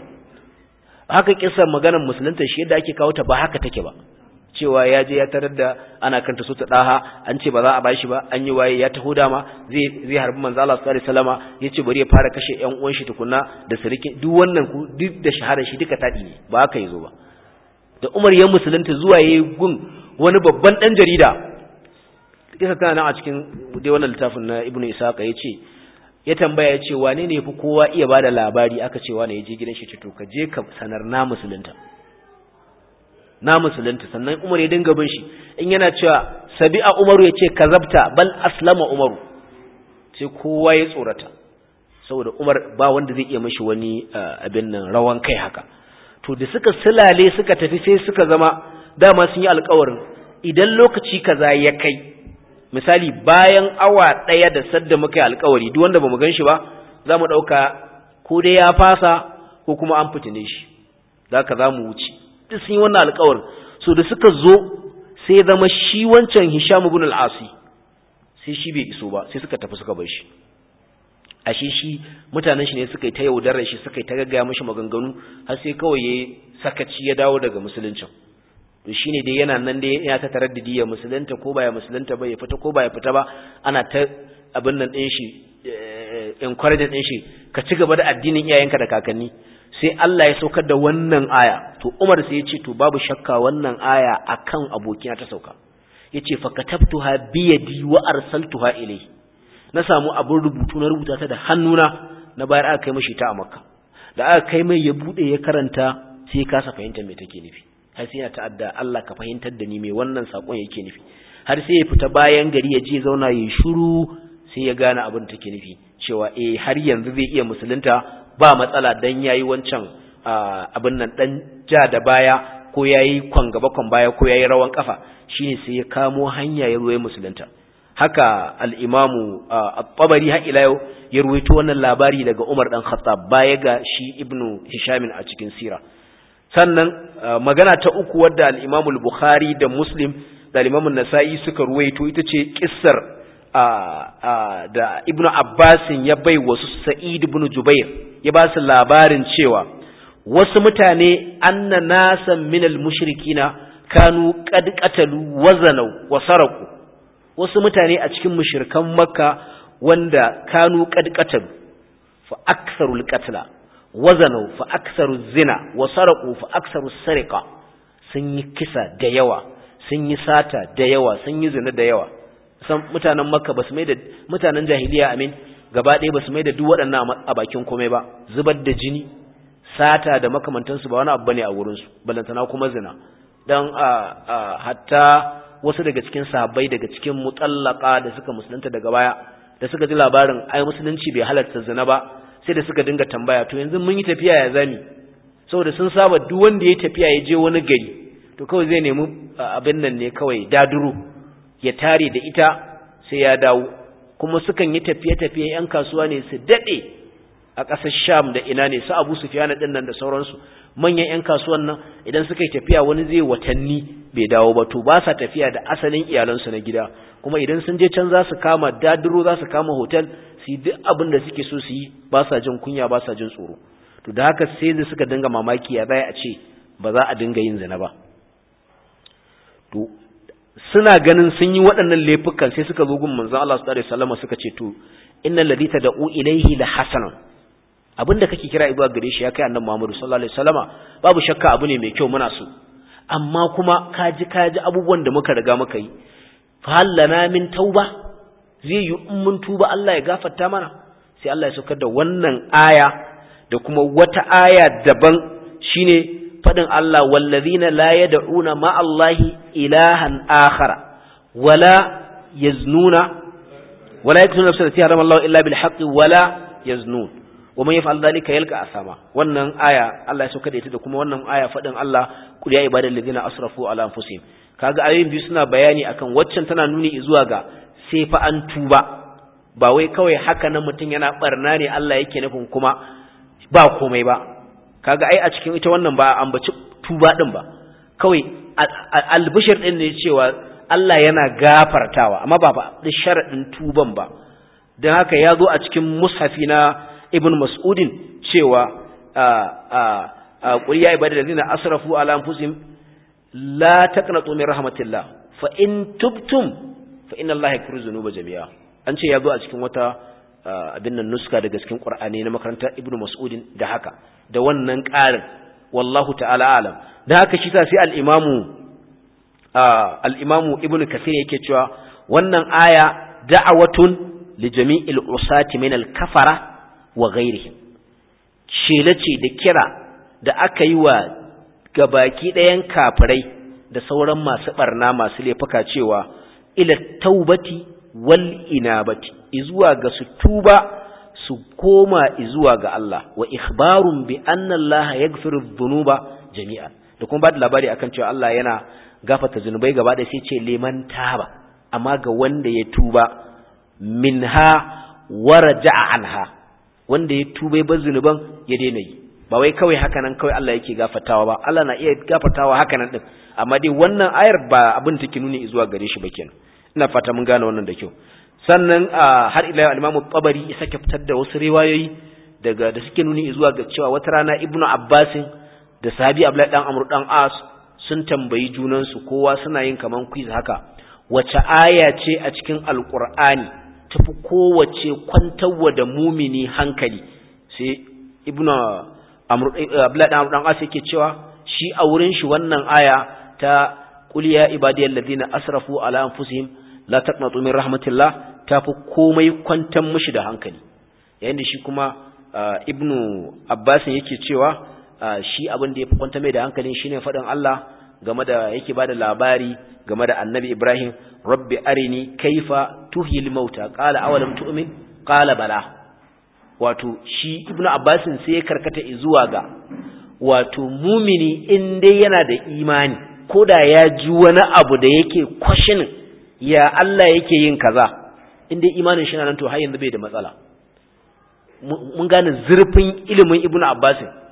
haka kisar maganar musulunta shi yadda ake kawo ta ba haka take ba cewa ya je ya tarar da ana kanta su ta daha an ce ba za a bashi ba an yi waye ya taho dama zai zai harbi manzo Allah sallallahu alaihi wasallama yace bari ya fara kashe ƴan uwan shi tukunna da siriki duk wannan ku duk da shahara shi duka tadi ne ba haka yazo ba da Umar ya musulunta zuwa yayi gun wani babban dan jarida kisa tana nan a cikin dai wannan littafin na Ibn Isaqa yace ya tambaya yace wane ne yafi kowa iya bada labari aka ce wane ya je gidan shi to ka je ka sanar na musulunta na musulunta sannan Umar ya dinga bin shi in yana cewa sabi'a Umaru ya ce kazabta bal aslama Umaru sai kowa ya tsorata saboda Umar ba wanda zai iya mishi wani abin nan rawan kai haka to da suka silale suka tafi sai suka zama dama sun yi alƙawarin idan lokaci kaza ya kai misali bayan awa ɗaya da sadda muka yi alƙawari duk wanda bamu gan shi ba za mu ɗauka ko dai ya fasa ko kuma an fitine shi za ka za mu wuce duk sun yi wannan alƙawarin so da suka zo sai ya zama shi wancan Hisham ibn al-Asi sai shi bai iso ba sai suka tafi suka bar shi ashe shi mutanen shi ne suka yi ta yaudarar shi suka yi ta gaggaya mashi maganganu har sai kawai ya sakaci ya dawo daga musuluncin to shine dai yana nan dai yana ta taraddudi ya musulunta ko ba ya musulunta ba ya fita ko ba ya fita ba ana ta abin nan din shi encouraging din shi ka ci gaba da addinin iyayenka da kakanni sai Allah ya saukar da wannan aya to Umar sai ya ce to babu shakka wannan aya akan abokina ta sauka yace fa katabtuha bi yadi wa arsaltuha ilayhi na samu abin rubutu na rubuta ta da hannuna na bayar aka kai mashi ta a makka da aka kai mai ya bude ya karanta sai kasa fahimtar me take nufi har sai ya ta'adda Allah ka fahimtar da ni me wannan sakon yake nufi har sai ya fita bayan gari ya je zauna ya shiru sai ya gane abin take nufi cewa eh har yanzu zai iya musulunta ba matsala dan yayi wancan abin nan dan ja da baya ko yayi kwan gaba kwan baya ko yayi rawan kafa shine sai ya kamo hanya ya zo ya musulunta haka al'imamu al-tabari har ila yau ya ruwaito wannan labari daga Umar ɗan Khattab baya ga shi ibnu Hishamin a cikin sira sannan magana ta uku wadda al-Imam al-Bukhari da Muslim da al-Imam an-Nasa'i suka ruwaito ita ce kissar da Ibn Abbas ya bai wasu Sa'id ibn Jubair ya ba su labarin cewa wasu mutane anna nasan minal mushrikina kanu qad qatalu wazanau wa saraku wasu mutane a cikin mushrikan makka wanda kanu qad qatalu fa aktharul qatla wazanau fa aktharu zina wa saraku fa aktharu sariqa sun yi kisa da yawa sun yi sata da yawa sun yi zina da yawa san mutanen makka basu mai da mutanen jahiliya amin gaba ɗaya basu mai da duk waɗannan a bakin komai ba zubar da jini sata da makamantansu ba wani abu bane a wurinsu balantana kuma zina dan hatta wasu daga cikin sahabbai daga cikin mutallaka da suka musulunta daga baya da suka ji labarin ai musulunci bai halarta zina ba sai da suka dinga tambaya to yanzu mun yi tafiya ya zami saboda sun saba duk wanda ya tafiya ya je wani gari to kawai zai nemi abin nan ne kawai daduro ya tare da ita sai ya dawo kuma sukan yi tafiye-tafiye yan kasuwa ne su dade a ƙasar Sham da ina ne su Abu Sufyan din nan da sauransu manyan yan kasuwan nan idan suka yi tafiya wani zai watanni bai dawo ba to ba sa tafiya da asalin iyalansu na gida kuma idan sun je can za su kama daduro za su kama hotel su yi duk abin da suke so su yi ba sa jin kunya ba sa jin tsoro to da haka sai da suka dinga mamaki ya zai a ce ba za a dinga yin zina ba to suna ganin sun yi waɗannan laifukan sai suka zo gun manzon Allah sallallahu alaihi wasallam suka ce to innal ladhi tad'u ilayhi la hasanan abinda kake kira zuwa gare shi ya kai annabi Muhammad sallallahu alaihi wasallama babu shakka abu ne mai kyau muna so amma kuma kaji kaji abubuwan da muka riga muka yi fa hallana min tauba zai yi in mun tuba Allah ya gafarta mana sai Allah ya saukar da wannan aya da kuma wata aya daban shine fadin Allah wallazina la yad'una ma Allahi ilahan akhara wala yaznuna wala yaktuna nafsan allati harama Allah illa bil haqqi wala yaznun wa man yaf'al dhalika yalqa asama wannan aya Allah ya saukar da ita da kuma wannan aya fadin Allah qul ya ibadal ladina asrafu ala anfusihim kaga ayoyin biyu suna bayani akan waccan tana nuni zuwa ga sai fa an tuba ba wai kawai haka nan mutum yana barna ne Allah yake nufin kuma ba komai ba kaga ai a cikin ita wannan ba ambaci tuba din ba kawai albishir din ne cewa Allah yana gafartawa amma ba ba da sharadin tuban ba dan haka ya zo a cikin mushafi na Ibn Mas'udin cewa a a qul ya ibadallazina asrafu ala anfusihim la taqnatu min rahmatillah fa in tubtum fa inna allaha yaghfiru dhunuba jami'a an ce ya zo a cikin wata abin nan nuska daga cikin qur'ani na makarantar ibnu mas'udin da haka da wannan ƙarin wallahu ta'ala alam da haka shi sa sai al-imamu al-imamu ibnu kasir yake cewa wannan aya da'awatun li jami'il usati min al-kafara wa ghairihim shela ce da kira da aka yi wa gabaki ɗayan kafirai da sauran masu barna masu laifuka cewa ila taubati wal inabati izuwa ga su tuba su koma izuwa ga Allah wa ikhbarun bi anna Allah yaghfiru dhunuba jami'an da kuma bada labari akan cewa Allah yana gafarta zunubai gaba da sai ce liman taba amma ga wanda ya tuba minha waraja'a anha wanda ya tuba ya bar zunuban ya daina yi ba wai kawai haka nan kawai Allah yake gafartawa ba Allah na iya gafartawa haka nan din amma dai wannan ayar ba abin take nuni zuwa gare shi ba kenan ina fata mun gane wannan da kyau sannan har ila al-Imam Tabari ya sake fitar da wasu riwayoyi daga da suke nuni zuwa ga cewa wata rana Ibnu Abbas da sahabi Abdullahi dan Amr dan As sun tambayi junan su kowa suna yin kaman quiz haka wace aya ce a cikin Al-Qur'ani tafi kowace kwantarwa da mumini hankali sai Ibnu Amr Abdullahi dan Amr dan As yake cewa shi a wurin shi wannan aya ta qul ya ibadiyal ladina asrafu ala anfusihim la taqnatu min rahmatillah tafi komai kwantan mishi da hankali yayin da shi kuma ibnu abbas yake cewa shi abin da yafi kwanta mai da hankalin shine fadin Allah game da yake bada labari game da annabi Ibrahim rabbi arini kaifa tuhyil mauta qala awalam tu'min qala bala wato shi ibnu abbas sai ya karkata zuwa ga wato mumini in dai yana da imani koda ya ji wani abu da yake kwashinin ya Allah yake yin kaza inda imanin shi nan to har yanzu bai da matsala mun gane zurfin ilimin ibnu abbas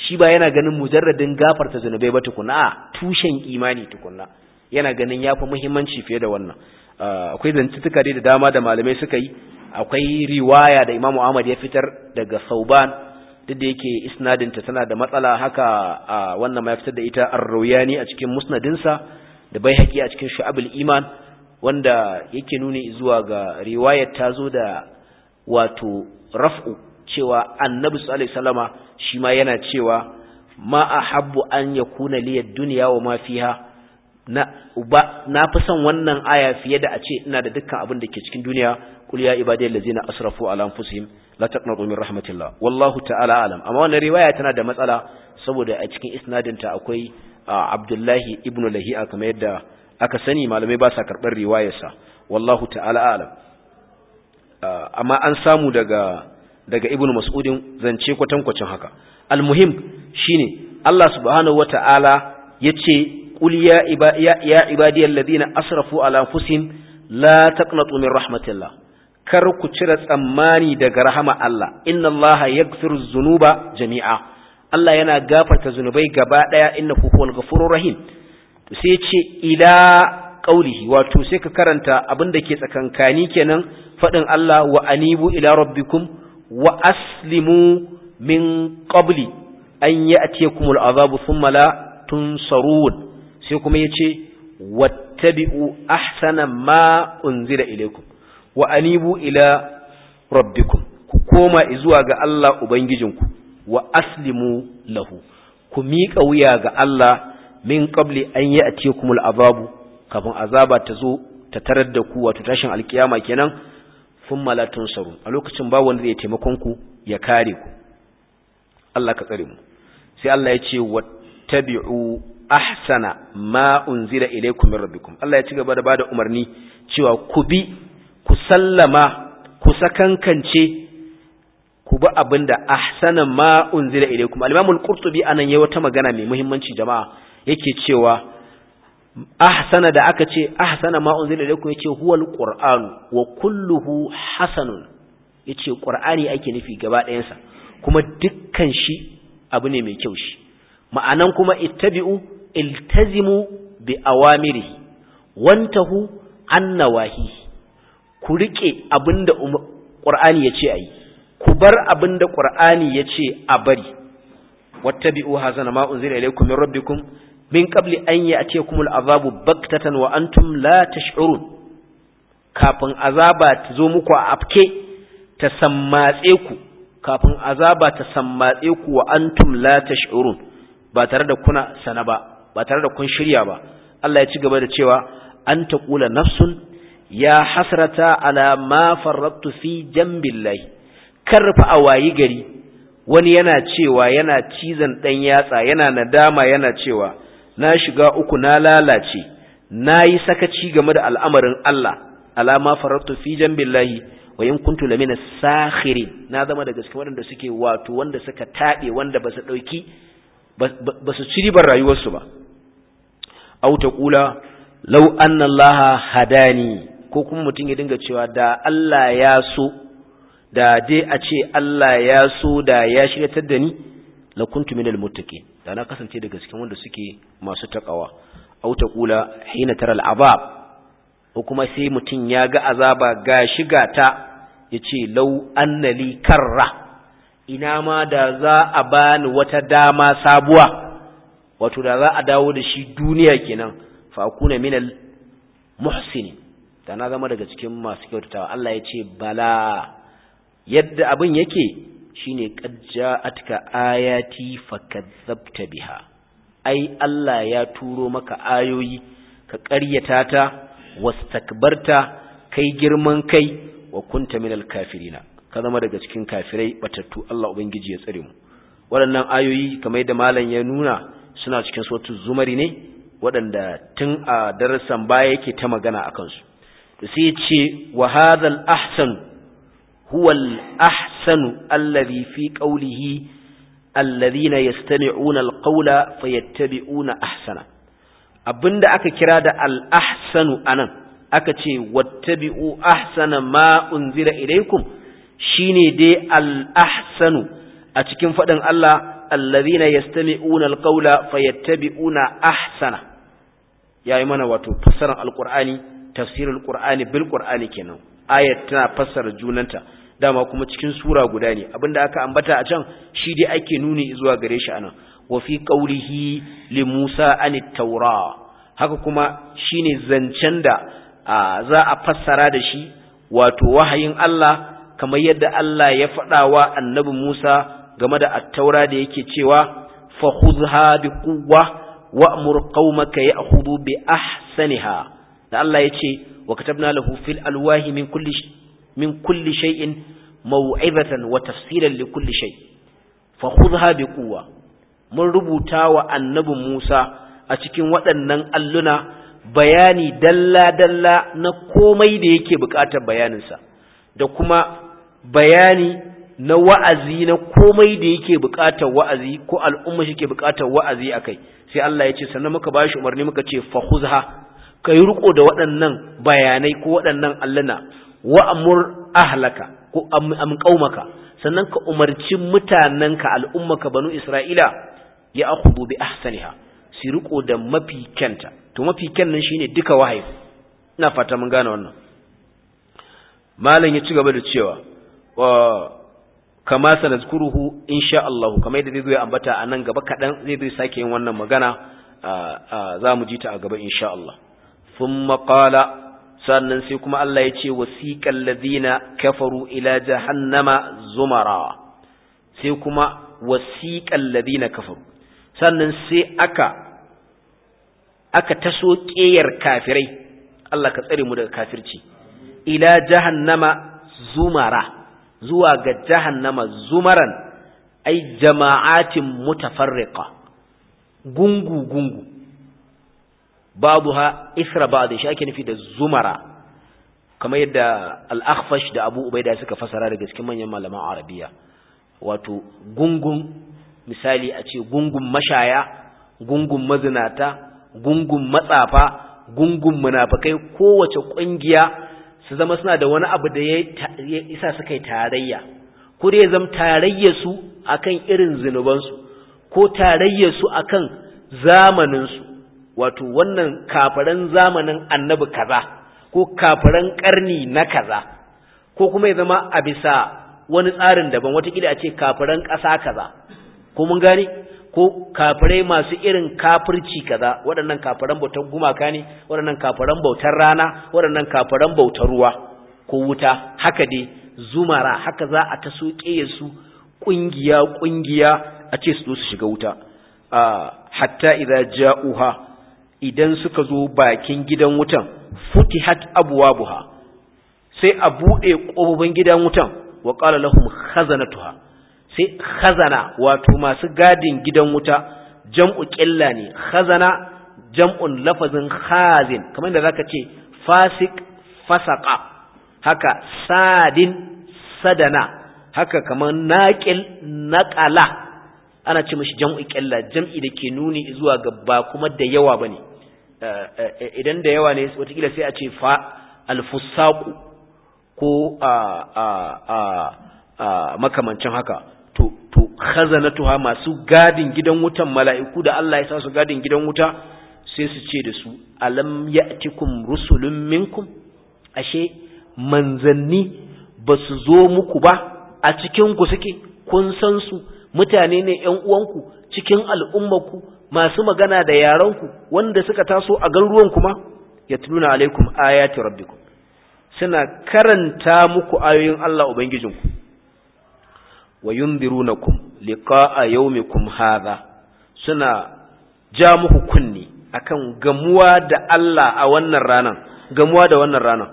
shi ba yana ganin mujarradin gafarta zunubai ba tukuna a tushen imani tukuna yana ganin yafi muhimmanci fiye da wannan akwai zantutuka dai da dama da malamai suka yi akwai riwaya da Imam Ahmad ya fitar daga Sauban duk da yake isnadinta tana da matsala haka wannan ma ya fitar da ita Ar-Rawiyani a cikin musnadinsa da Baihaqi a cikin Shu'abul Iman wanda yake nuni zuwa ga riwayar ta zo da wato raf'u cewa Annabi sallallahu alaihi wasallama shi ma yana cewa ma ahabbu an yakuna liyad dunya wa ma fiha na uba na fi son wannan aya fiye da a ce ina da dukkan abin da ke cikin duniya qul ya ibadiyal ladzina asrafu ala anfusihim la taqnatu min rahmatillah wallahu ta'ala alam amma wannan riwaya tana da matsala saboda a cikin isnadin ta akwai Abdullahi ibn Lahi'a kamar yadda aka sani malamai ba sa karbar riwayarsa wallahu ta'ala alam amma an samu daga daga ibn Mas'udin zance kwatankwacin haka almuhim shine Allah subhanahu wata'ala yace قل يا, إبا يا, يا عبادي الذين أسرفوا على أنفسهم لا تقنطوا من رحمة الله كركو تشرت أماني دق رحمة الله إن الله يغفر الذنوب جميعا الله ينا غافة ذنوبي قبادا إنه هو الغفور الرحيم سيتشي إلى قوله wato sai ka karanta abin da ke tsakankani kenan faɗin Allah wa anibu ila rabbikum wa aslimu min qabli an ya'tiyakumul azabu thumma la tunsarun sai kuma ya ce wattabi'u ahsana ma unzila ilaikum wa anibu ila rabbikum ku koma zuwa ga Allah ubangijinku wa aslimu lahu ku miƙa wuya ga Allah min qabli an ya'tiyakumul azabu kafin azaba ta zo ta tarar da ku wato tashin alkiyama kenan thumma la tunsaru a lokacin ba wanda zai taimakon ku ya kare ku Allah ka tsare mu sai Allah ya ce wattabi'u ahsana ma unzila ilaykum min rabbikum Allah ya ci gaba da bada umarni cewa ku bi ku sallama ku sakankance ku bi abinda ahsana ma unzila ilaykum al-Imam al-Qurtubi anan yayi wata magana mai muhimmanci jama'a yake cewa ahsana da aka ce ahsana ma unzila ilaykum yace huwa al-Qur'an wa kulluhu hasanun yace Qur'ani ake nufi gaba ɗayansa kuma dukkan shi abu ne mai kyau shi ma'anan kuma ittabi'u iltazimu bi awamirihi wantahu an nawahi ku rike abinda qur'ani yace ayi ku bar abinda qur'ani yace a bari wattabi'u hazana ma unzila ilaykum min rabbikum min qabli an ya'tiyakumul azabu baktatan wa antum la tash'urun kafin azaba ta zo muku a afke ta sammatse ku kafin azaba ta sammatse ku wa antum la tash'urun ba tare da kuna sana ba ba tare da kun shirya ba Allah ya ci gaba da cewa an taqula nafsun ya hasrata ala ma farrattu fi jambillahi karfa awayi gari wani yana cewa yana cizan dan yatsa yana nadama yana cewa na shiga uku na lalace nayi sakaci game da al'amarin Allah ala ma farrattu fi jambillahi wa in kuntu lamina sakhirin na zama daga cikin waɗanda suke wato wanda suka tabe wanda ba su dauki ba su ci ribar rayuwarsu ba au ta kula lau anna allaha hadani ko kuma mutum ya dinga cewa da Allah ya so da dai a ce Allah ya so da ya shiryatar da ni la kuntu minal muttaqin da na kasance daga cikin wanda suke masu takawa au ta kula hina tara al'azab ko kuma sai mutum ya ga azaba ga shiga ta yace lau annali karra ina ma da za a bani wata dama sabuwa wato da za a dawo da shi duniya kenan fa akuna minal muhsinin da na zama daga cikin masu kyautatawa Allah ya ce bala yadda abin yake shine qad ja'atka ayati fakadzabta biha ai Allah ya turo maka ayoyi ka ƙaryata ta wastakbarta kai girman kai wa kunta minal kafirina ka zama daga cikin kafirai batattu Allah ubangiji ya tsare mu waɗannan ayoyi kamar yadda malam ya nuna suna cikin suratul zumari ne waɗanda tun a darasan baya yake ta magana akan su sai ce wa hadhal ahsan huwa al ahsanu alladhi fi qawlihi alladhina yastami'una al qawla fayattabi'una ahsana abinda aka kira da al ahsanu anan aka ce wattabi'u ahsana ma unzila ilaykum shine dai al ahsanu a cikin fadin Allah alladhina yastami'una alqawla fayattabi'una ahsana yayi mana wato fassarar alqur'ani tafsirul qur'ani bil qur'ani kenan ayat tana fassara junanta dama kuma cikin sura guda ne abinda aka ambata a can shi dai ake nuni zuwa gare shi anan wa fi qawlihi li Musa anit taura haka kuma shine zancen da za a fassara da shi wato wahayin Allah kamar yadda Allah ya faɗa wa annabi Musa game da at-taura da yake cewa fa khudha bi quwwa wa'mur qaumaka ya'khudhu bi ahsaniha da Allah yace wa katabna lahu fil alwahi min kulli min kulli shay'in maw'izatan wa tafsilan li kulli shay fa khudha bi quwwa mun rubuta wa annabi Musa a cikin waɗannan alluna bayani dalla-dalla na komai da yake buƙatar bayaninsa da kuma bayani na wa'azi na komai da yake buƙatar wa'azi ko al'umma shi ke buƙatar wa'azi akai sai Allah ya ce sannan muka bashi umarni muka ce fahuzha ka yi riko da waɗannan bayanai ko waɗannan alluna wa'amur ahlaka ko am qaumaka sannan ka umarci mutanenka al'ummaka banu Isra'ila ya akhudhu bi ahsaniha su riko da mafi kyanta to mafi kyan nan shine duka wahayi ina fata mun gane wannan malam ya ci gaba da cewa wa kama sanazkuruhu insha Allah kamar yadda zai zo ya ambata a nan gaba kadan zai zo sake yin wannan magana za mu ji ta a gaba insha Allah thumma qala sannan sai kuma Allah ya ce wasiqal ladina kafaru ila jahannama zumara sai kuma wasiqal ladina kafaru sannan sai aka aka taso ƙeyar kafirai Allah ka tsare mu daga kafirci ila jahannama zumara zuwa ga jahannama zumaran ai jama'atin mutafarriqa gungu gungu babuha isra ba'd shi ake nufi da zumara kamar yadda al-akhfash da Abu Ubaida suka fasara daga cikin manyan malaman Arabiya wato gungun misali a ce gungun mashaya gungun mazinata gungun matsafa gungun munafikai kowace kungiya su zama suna da wani abu da ya isa suka yi tarayya ko dai zama tarayya su akan irin zinubansu ko tarayya su akan zamanin su wato wannan kafiran zamanin annabi kaza ko kafiran karni na kaza ko kuma ya zama a bisa wani tsarin daban watakila a ce kafiran ƙasa kaza ko mun gane ko kafirai masu irin kafirci kaza waɗannan kafiran bautar gumaka ne waɗannan kafiran bautar rana waɗannan kafiran bautar ruwa ko wuta haka dai zumara haka za a taso su ƙungiya ƙungiya a ce su su shiga wuta hatta idza ja'uha idan suka zo bakin gidan wutan futihat abwabuha sai a buɗe ƙofofin gidan wutan wa qala lahum khazanatuha sai khazana wato masu gadin gidan wuta jam'u ƙilla ne khazana jam'un lafazin khazin kamar da zaka ce fasik fasaka haka sadin sadana haka kamar naqil naqala ana ce mishi jam'u ƙilla jam'i da ke nuni zuwa ga ba kuma da yawa bane idan da yawa ne wataƙila sai a ce fa alfusaku ko a a a makamancin haka to to khazanatuha masu gadin gidan wutan mala'iku da Allah ya sa su gadin gidan wuta sai su ce da su alam ya'tikum rusulun minkum ashe manzanni ba su zo muku ba a cikin ku suke kun san su mutane ne ƴan uwanku cikin al'ummarku masu magana da yaranku wanda suka taso a garuruwan kuma yatluna alaikum ayati rabbikum suna karanta muku ayoyin Allah ubangijinku wa yunzirunakum liqa'a yawmikum hadha suna ja muku kunni akan gamuwa da Allah a wannan ranan gamuwa da wannan ranan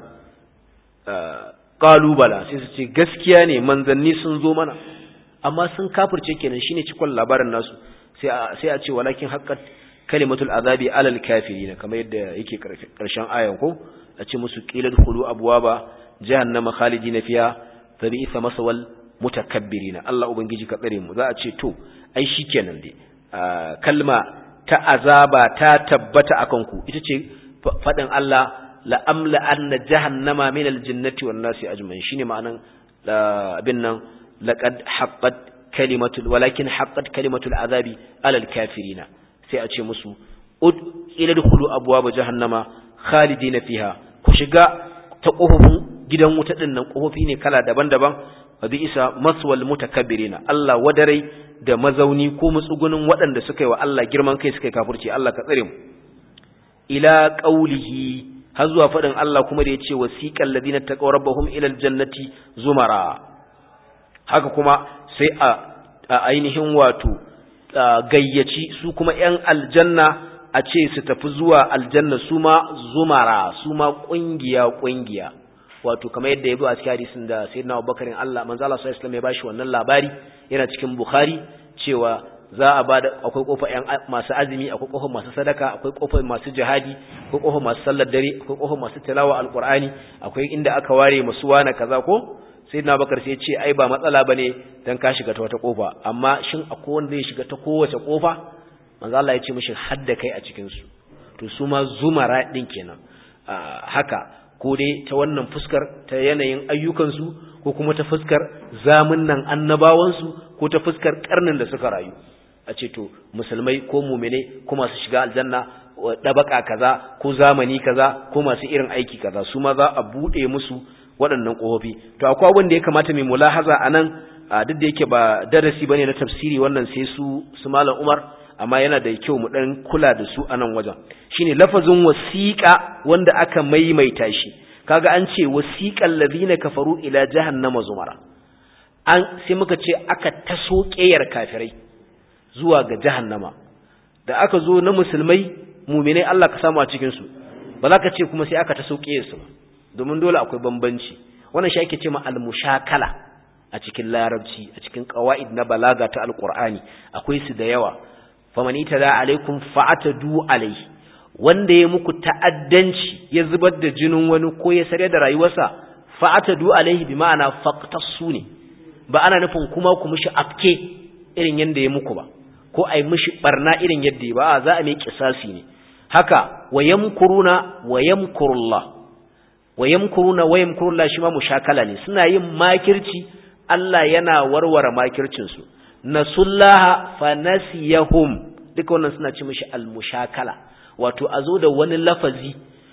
kalubala sai su ce gaskiya ne manzanni sun zo mana amma sun kafirce kenan shine cikon labarin nasu sai sai a ce walakin haqqat kalimatul azabi alal kafirin kamar yadda yake karshen ayan ko a ce musu qilal khulu abwaba jahannama khalidina fiha tabi'sa masawal mutakabbirina Allah ubangiji ka tsare mu za a ce to ai shikenan dai kalma ta azaba ta tabbata akan ku ita ce fadin Allah la amla anna jahannama min aljinnati wan nasi ajma'in shine ma'anan abin nan laqad haqqat kalimatul walakin haqqat kalimatul azabi alal kafirina sai a ce musu ud ila dkhulu abwaab jahannama khalidina fiha ku shiga ta kofofin gidan wuta din nan kofofi ne kala daban-daban wa bi isa maswal mutakabbirina Allah wadarai da mazauni ko mutsugunin waɗanda suka yi wa Allah girman kai suka yi kafirci Allah ka tsare mu ila qaulihi har zuwa faɗin Allah kuma da yace wasiqal ladina taqaw rabbahum ila aljannati zumara haka kuma sai a ainihin wato gayyaci su kuma ‘yan aljanna a ce su tafi zuwa aljanna su ma zumara su ma ƙungiya-ƙungiya wato kamar yadda ya zo a cikin hadisin da sai na abubakarin Allah manzo Allah sallallahu alaihi ya bashi wannan labari yana cikin Bukhari cewa za a bada akwai kofa ‘yan masu azumi akwai kofa masu sadaka akwai kofa masu jihadi akwai kofa masu sallar dare akwai kofa masu tilawa alqur'ani akwai inda aka ware masu wana kaza ko sai na bakar sai ce ai ba matsala bane dan ka shiga ta wata kofa amma shin akwai wanda zai shiga ta kowace kofa manzo Allah ya ce mishi hadda kai a cikin su to su ma zumara din kenan haka ko dai ta wannan fuskar ta yanayin ayyukan su ko kuma ta fuskar zamunnan annabawan su ko ta fuskar karnin da suka rayu a ce to musulmai ko mu'mine ko masu shiga aljanna dabaka kaza ko zamani kaza ko masu irin aiki kaza su ma za a bude musu waɗannan ƙofofi to akwai abin da ya kamata mai mulahaza a nan duk da yake ba darasi bane na tafsiri wannan sai su su malam Umar amma yana da kyau mu dan kula da su a nan wajen shine lafazin wasiqa wanda aka maimaita shi kaga an ce wasiqal ladina kafaru ila jahannama zumara an sai muka ce aka taso ƙeyar kafirai zuwa ga jahannama da aka zo na musulmai muminai Allah ka samu a cikin su ba za ka ce kuma sai aka taso ƙeyar su ba domin dole akwai bambanci wannan shi ake ce ma al-mushakala a cikin larabci a cikin qawaid na balaga ta alqur'ani akwai su da yawa faman itada alaikum fa'atadu alaihi wanda ya muku ta'addanci ya zubar da jinin wani ko ya sare da rayuwarsa fa'atadu alaihi bi ma'ana faqtasu ne ba ana nufin kuma ku mishi afke irin yanda ya muku ba ko ai mishi barna irin yadda ya ba za a mai kisasi ne haka wayamkuruna wayamkurullah wayamkuruna wayamkurullah shi ma mushakala ne suna yin makirci Allah yana warware makircin su nasullaha fanasiyahum duka wannan suna ci mishi almushakala wato a zo da wani lafazi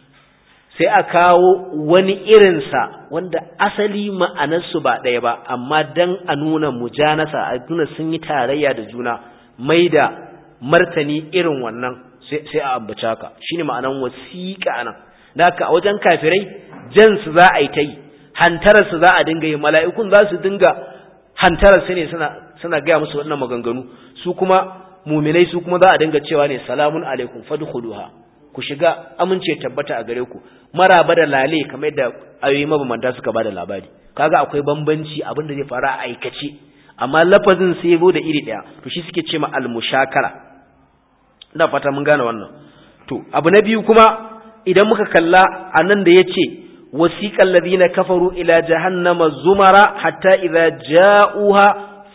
sai a kawo wani irinsa wanda asali ma'anarsu ba ɗaya ba amma dan a nuna mujanasa a nuna sun yi tarayya da juna mai da martani irin wannan sai a ambaci haka shine ma'anan wasiƙa nan da haka a wajen kafirai jansu za a yi ta yi hantararsu za a dinga yi mala'ikun za su dinga hantararsu ne suna suna gaya musu wannan maganganu su kuma muminai su kuma za a dinga cewa ne salamun alaikum fadkhuluha ku shiga amince tabbata a gare ku maraba da lale kamar da ayoyi mabamanta suka bada labari kaga akwai bambanci abin da zai fara a aikace amma lafazin sai yazo da iri daya to shi suke ce ma al-mushakara ina fata mun gane wannan to abu na biyu kuma idan muka kalla anan da yace wasiqal ladina kafaru ila jahannama zumara hatta idza ja'uha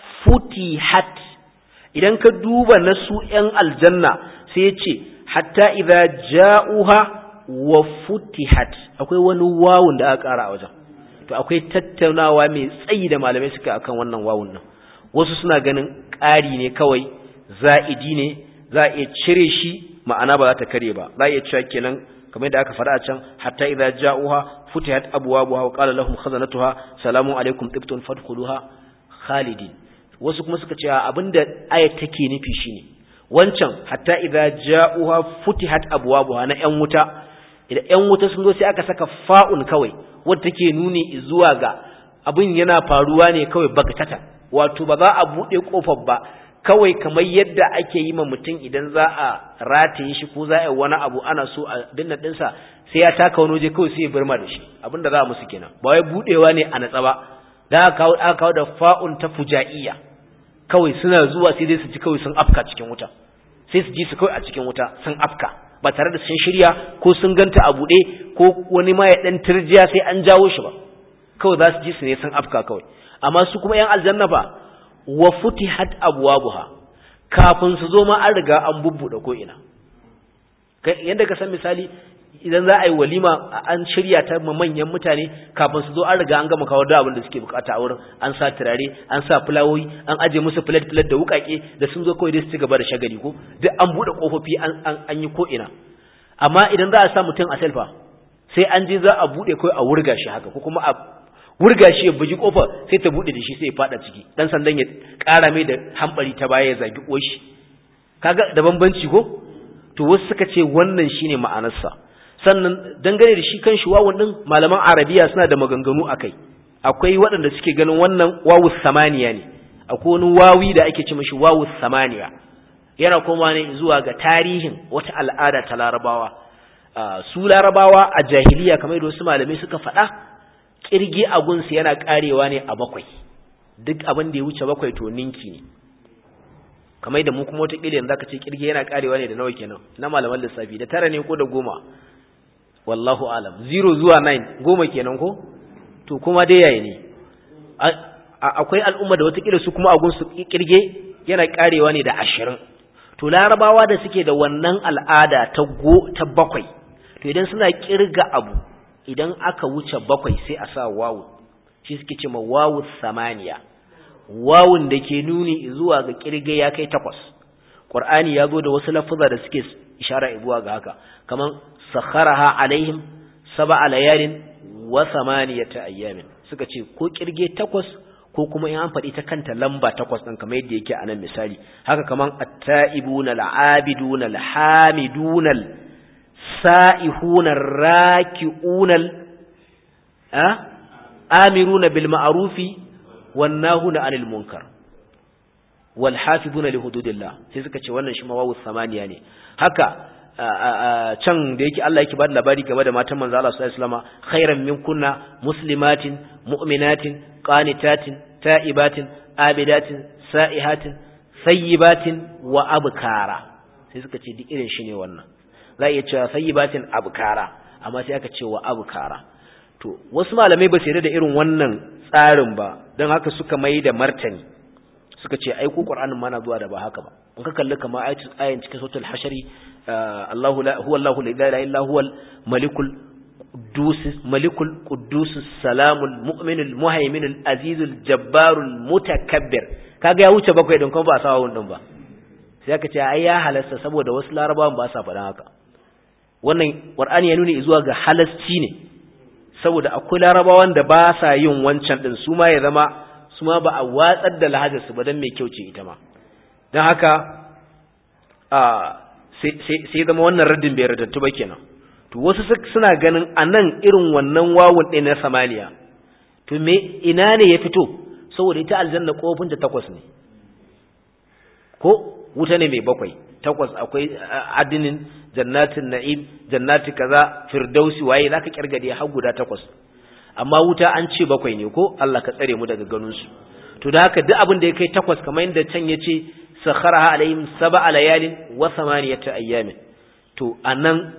futihat idan ka duba na su ‘yan aljanna sai ya ce, hatta idha ja'uha wa futihat akwai wani wawun da aka ƙara a wajen, to akwai tattaunawa mai tsayi da malamai suka akan wannan wawun nan, wasu suna ganin ƙari ne kawai za'idi ne za a iya cire shi ma'ana ba za ta kare ba, za a iya cewa kenan kamar yadda aka faɗa a can hatta idza ja'uha futihat abwabuha wa qala lahum khazanatuha salamun alaikum tibtum fadkhuluha khalidin wasu kuma suka ce abinda ayat take nufi shine wancan hatta idza ja'uha futihat abwabuha na yan wuta idan yan wuta sun zo sai aka saka fa'un kawai wanda take nuni zuwa ga abin yana faruwa ne kawai bagtata wato ba za a bude kofar ba kawai kamar yadda ake yi ma mutum idan za a rataye shi ko za a yi wani abu ana so a dinna dinsa sai ya taka wani waje kawai sai ya birma da shi abinda za a musu kenan ba wai budewa ne a natsa ba da aka kawo da fa'un ta fuja'iyya kawai suna zuwa sai dai su ji kawai sun afka cikin wuta sai su ji su kawai a cikin wuta sun afka ba tare da sun shirya ko sun ganta a buɗe ko wani ma ya ɗan turjiya sai an jawo shi ba kawai za su ji su ne sun afka kawai amma su kuma ‘yan aljanna ba wa futihat abwabuha kafin su zo ma an riga an bubbuɗe ko ina yadda ka san misali idan za a yi walima an shirya ta manyan mutane kafin su zo an riga an gama kawo da abin da suke bukata a wurin an sa turare an sa fulawoyi an aje musu plate plate da wukake da sun zo kawai dai su ci gaba da shagali ko duk an bude kofofi an an yi ko ina amma idan za a sa mutum a selfa sai an je za a bude kai a wurga shi haka ko kuma a wurga shi ya buji kofar sai ta bude da shi sai ya fada ciki dan sandan ya kara mai da hambari ta baya ya zagi koshi kaga da bambanci ko to wasu suka ce wannan shine ma'anarsa sannan dangane da shi kan shi wawun din malaman arabiya suna da maganganu akai akwai waɗanda suke ganin wannan wawu samaniya ne akwai wani wawi da ake ce mashi wawu samaniya yana koma ne zuwa ga tarihin wata al'ada ta larabawa su larabawa a jahiliya kamar da wasu malamai suka faɗa kirgi a gunsu yana karewa ne a bakwai duk abin da ya wuce bakwai to ninki ne kamar da mu kuma wata ƙila yanzu aka ce kirgi yana karewa ne da nawa kenan na malaman lissafi da tara ne ko da goma wallahu alam zero zuwa nine goma kenan ko to kuma dai yayi ne akwai al'umma da wata su kuma a gunsu kirge yana karewa ne da ashirin to larabawa da suke da wannan al'ada ta go ta bakwai to idan suna kirga abu idan aka wuce bakwai sai a sa wawu shi suke ce ma wawu samaniya wawun da ke nuni zuwa ga kirge ya kai takwas qur'ani ya zo da wasu lafuza da suke ishara zuwa ga haka kaman sakharaha alaihim sab'a layalin wa samaniyata ayyamin suka ce ko kirge takwas ko kuma in an faɗi ta kanta lamba takwas ɗin kamar yadda yake a nan misali haka kaman at-ta'ibuna al-'abiduna al-hamiduna al-sa'ihuna ar-raki'una amiruna bil ma'rufi wan nahuna 'anil munkar wal hafizuna li hududillah sai suka ce wannan shi ma wawu samaniya ne haka can da yake Allah yake bada labari game da matan manzo Allah sallallahu alaihi wasallam khairan minkunna muslimatin mu'minatin qanitatin ta'ibatin abidatin sa'ihatin sayyibatin wa abkara sai suka ce duk irin shi ne wannan za a iya cewa sayyibatin abkara amma sai aka ce wa abkara to wasu malamai ba su yarda da irin wannan tsarin ba don haka suka mai da martani suka ce ai ko qur'anin ma na zuwa da ba haka ba in ka kalli kamar ayan cikin suratul hashari Allahu la huwa Allahu la ilaha illa huwal malikul قدوس ملك القدوس السلام المؤمن المهيمن العزيز الجبار المتكبر kaga ya wuce bakwai din kuma ba sa wannan ba sai aka ce ai ya halasta saboda wasu larabawan ba sa faɗan haka wannan qur'ani ya nuna zuwa ga halasci ne saboda akwai larabawan da ba sa yin wancan din su ma ya zama su ma ba a watsar da lahajar su ba dan mai kyau ce ita ma dan haka a sai sai zama wannan raddin bai radattu ba kenan to wasu suna ganin a nan irin wannan wawun ɗin na samaniya to me ina ne ya fito saboda ita aljanna kofin ta takwas ne ko wuta ne mai bakwai takwas akwai adinin jannatin na'im jannati kaza firdausi waye zaka kirgade har guda takwas amma wuta an ce bakwai ne ko Allah ka tsare mu daga ganin su to da haka duk abin da ya kai takwas kamar yadda can yace sakharaha alaihim sab'a layalin wa thamaniyata ayyamin to anan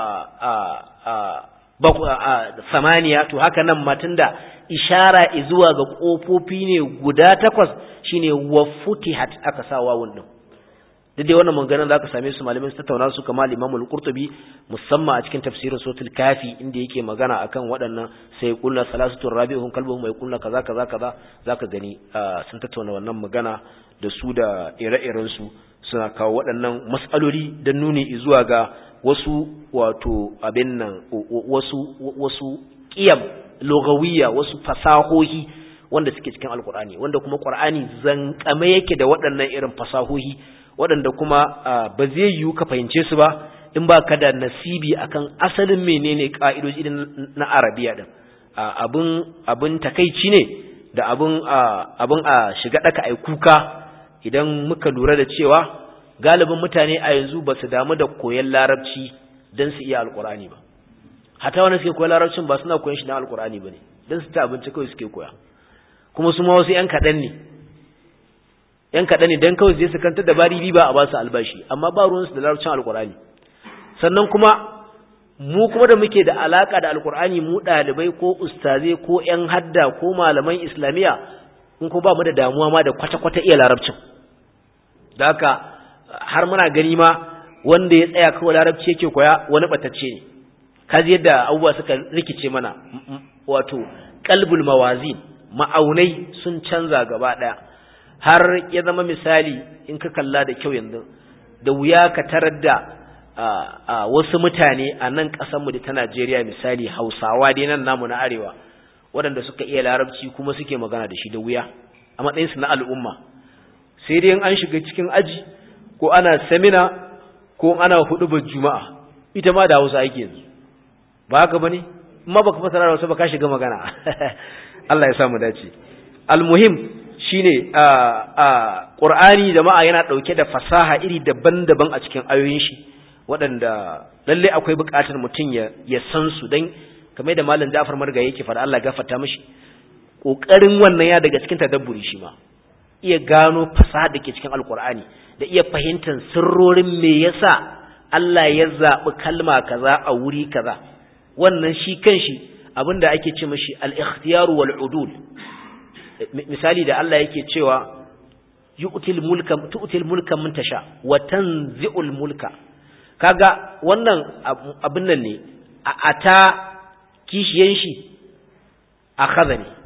samaniya to haka nan matan da ishara zuwa ga ƙofofi ne guda takwas shine wa futihat aka sa wawun din duk dai wannan maganganun za ka same su malamai su tattauna su kamar Imam qurtubi musamman a cikin tafsirin suratul kafi inda yake magana akan waɗannan sai kullu salasatu rabi'uhum kalbuhum mai kullu kaza kaza kaza zaka gani sun tattauna wannan magana da su da ire-iren su suna kawo waɗannan mas'aloli don nuni zuwa ga wasu wato abin nan wasu wasu qiyam lugawiyya wasu fasahohi wanda suke cikin alkur'ani wanda kuma qur'ani zankame yake da waɗannan irin fasahohi waɗanda kuma ba zai yiwu ka fahimce su ba in ba ka da nasibi akan asalin menene ka'idoji na arabiya din abin abin takeici ne da abin abin a shiga daka ai kuka idan muka lura da cewa galibin mutane a yanzu ba su damu da koyon larabci don su iya alkur'ani ba hata wani suke koyon larabcin ba suna koyon shi don alkur'ani ba ne don su ta abinci kawai suke koya kuma su ma wasu ‘yan kaɗan ne ‘yan kaɗan ne don kawai zai su kanta da bari ba a ba su albashi amma ba ruwansu da larabcin alkur'ani sannan kuma mu kuma da muke da alaka da alkur'ani mu ɗalibai ko ustazai ko ‘yan hadda ko malaman islamiyya in ko ba mu da damuwa ma da kwata-kwata iya larabcin da haka har muna gani ma wanda ya tsaya kawai larabci yake koya wani batacce ne kaji yadda abubuwa suka rikice mana wato qalbul mawazin ma'aunai sun canza gaba daya har ya zama misali in ka kalla da kyau yanzu da wuya ka tarar da wasu mutane a nan ƙasarmu da ta Najeriya misali Hausawa dai nan namu na arewa waɗanda suka iya larabci kuma suke magana da shi da wuya a matsayinsu na al'umma sai dai an shiga cikin aji ko ana samina ko ana hudubar juma'a ita ma da hausa ake yanzu ba haka bane amma baka fasara da wasu ba ka shiga magana Allah ya sa mu dace almuhim shine a a qur'ani jama'a yana dauke da fasaha iri daban-daban a cikin ayoyin shi waɗanda lalle akwai buƙatar mutum ya ya san su dan kamar da malam Ja'far Marga yake fara Allah gafarta mishi kokarin wannan ya daga cikin tadabburi shi ma iya gano fasaha da ke cikin alqur'ani da iya fahimtar sirrorin me yasa Allah ya zaɓi kalma kaza a wuri kaza wannan shi kanshi abinda ake ce mashi al-ikhtiyar wal udul misali da Allah yake cewa yu'til mulka tu'til mulka man tasha wa tanzi'ul mulka kaga wannan abin nan ne a ata kishiyan shi akhadha ne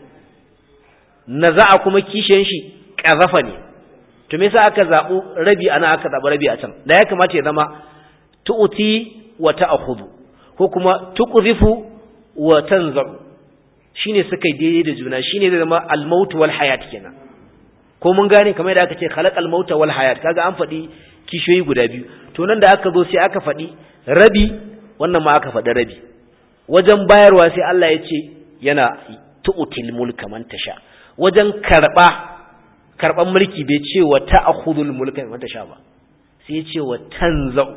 naza'a kuma kishiyan shi qazafa ne to me yasa aka zabu rabi ana aka zabu rabi a can da ya kamata ya zama tu'ti wa ta'khudhu ko kuma tuqdhifu wa tanza'u shine suka yi daidai da juna shine zai zama al-maut wal hayat kenan ko mun gane kamar da aka ce khalaqal mauta wal hayat kaga an faɗi kishiyoyi guda biyu to nan da aka zo sai aka faɗi rabi wannan ma aka faɗi rabi wajen bayarwa sai Allah ya ce yana tu'til mulka man tasha wajen karba karban mulki bai ce wa ta'khudul mulka man tasha ba sai ya ce wa tanza'u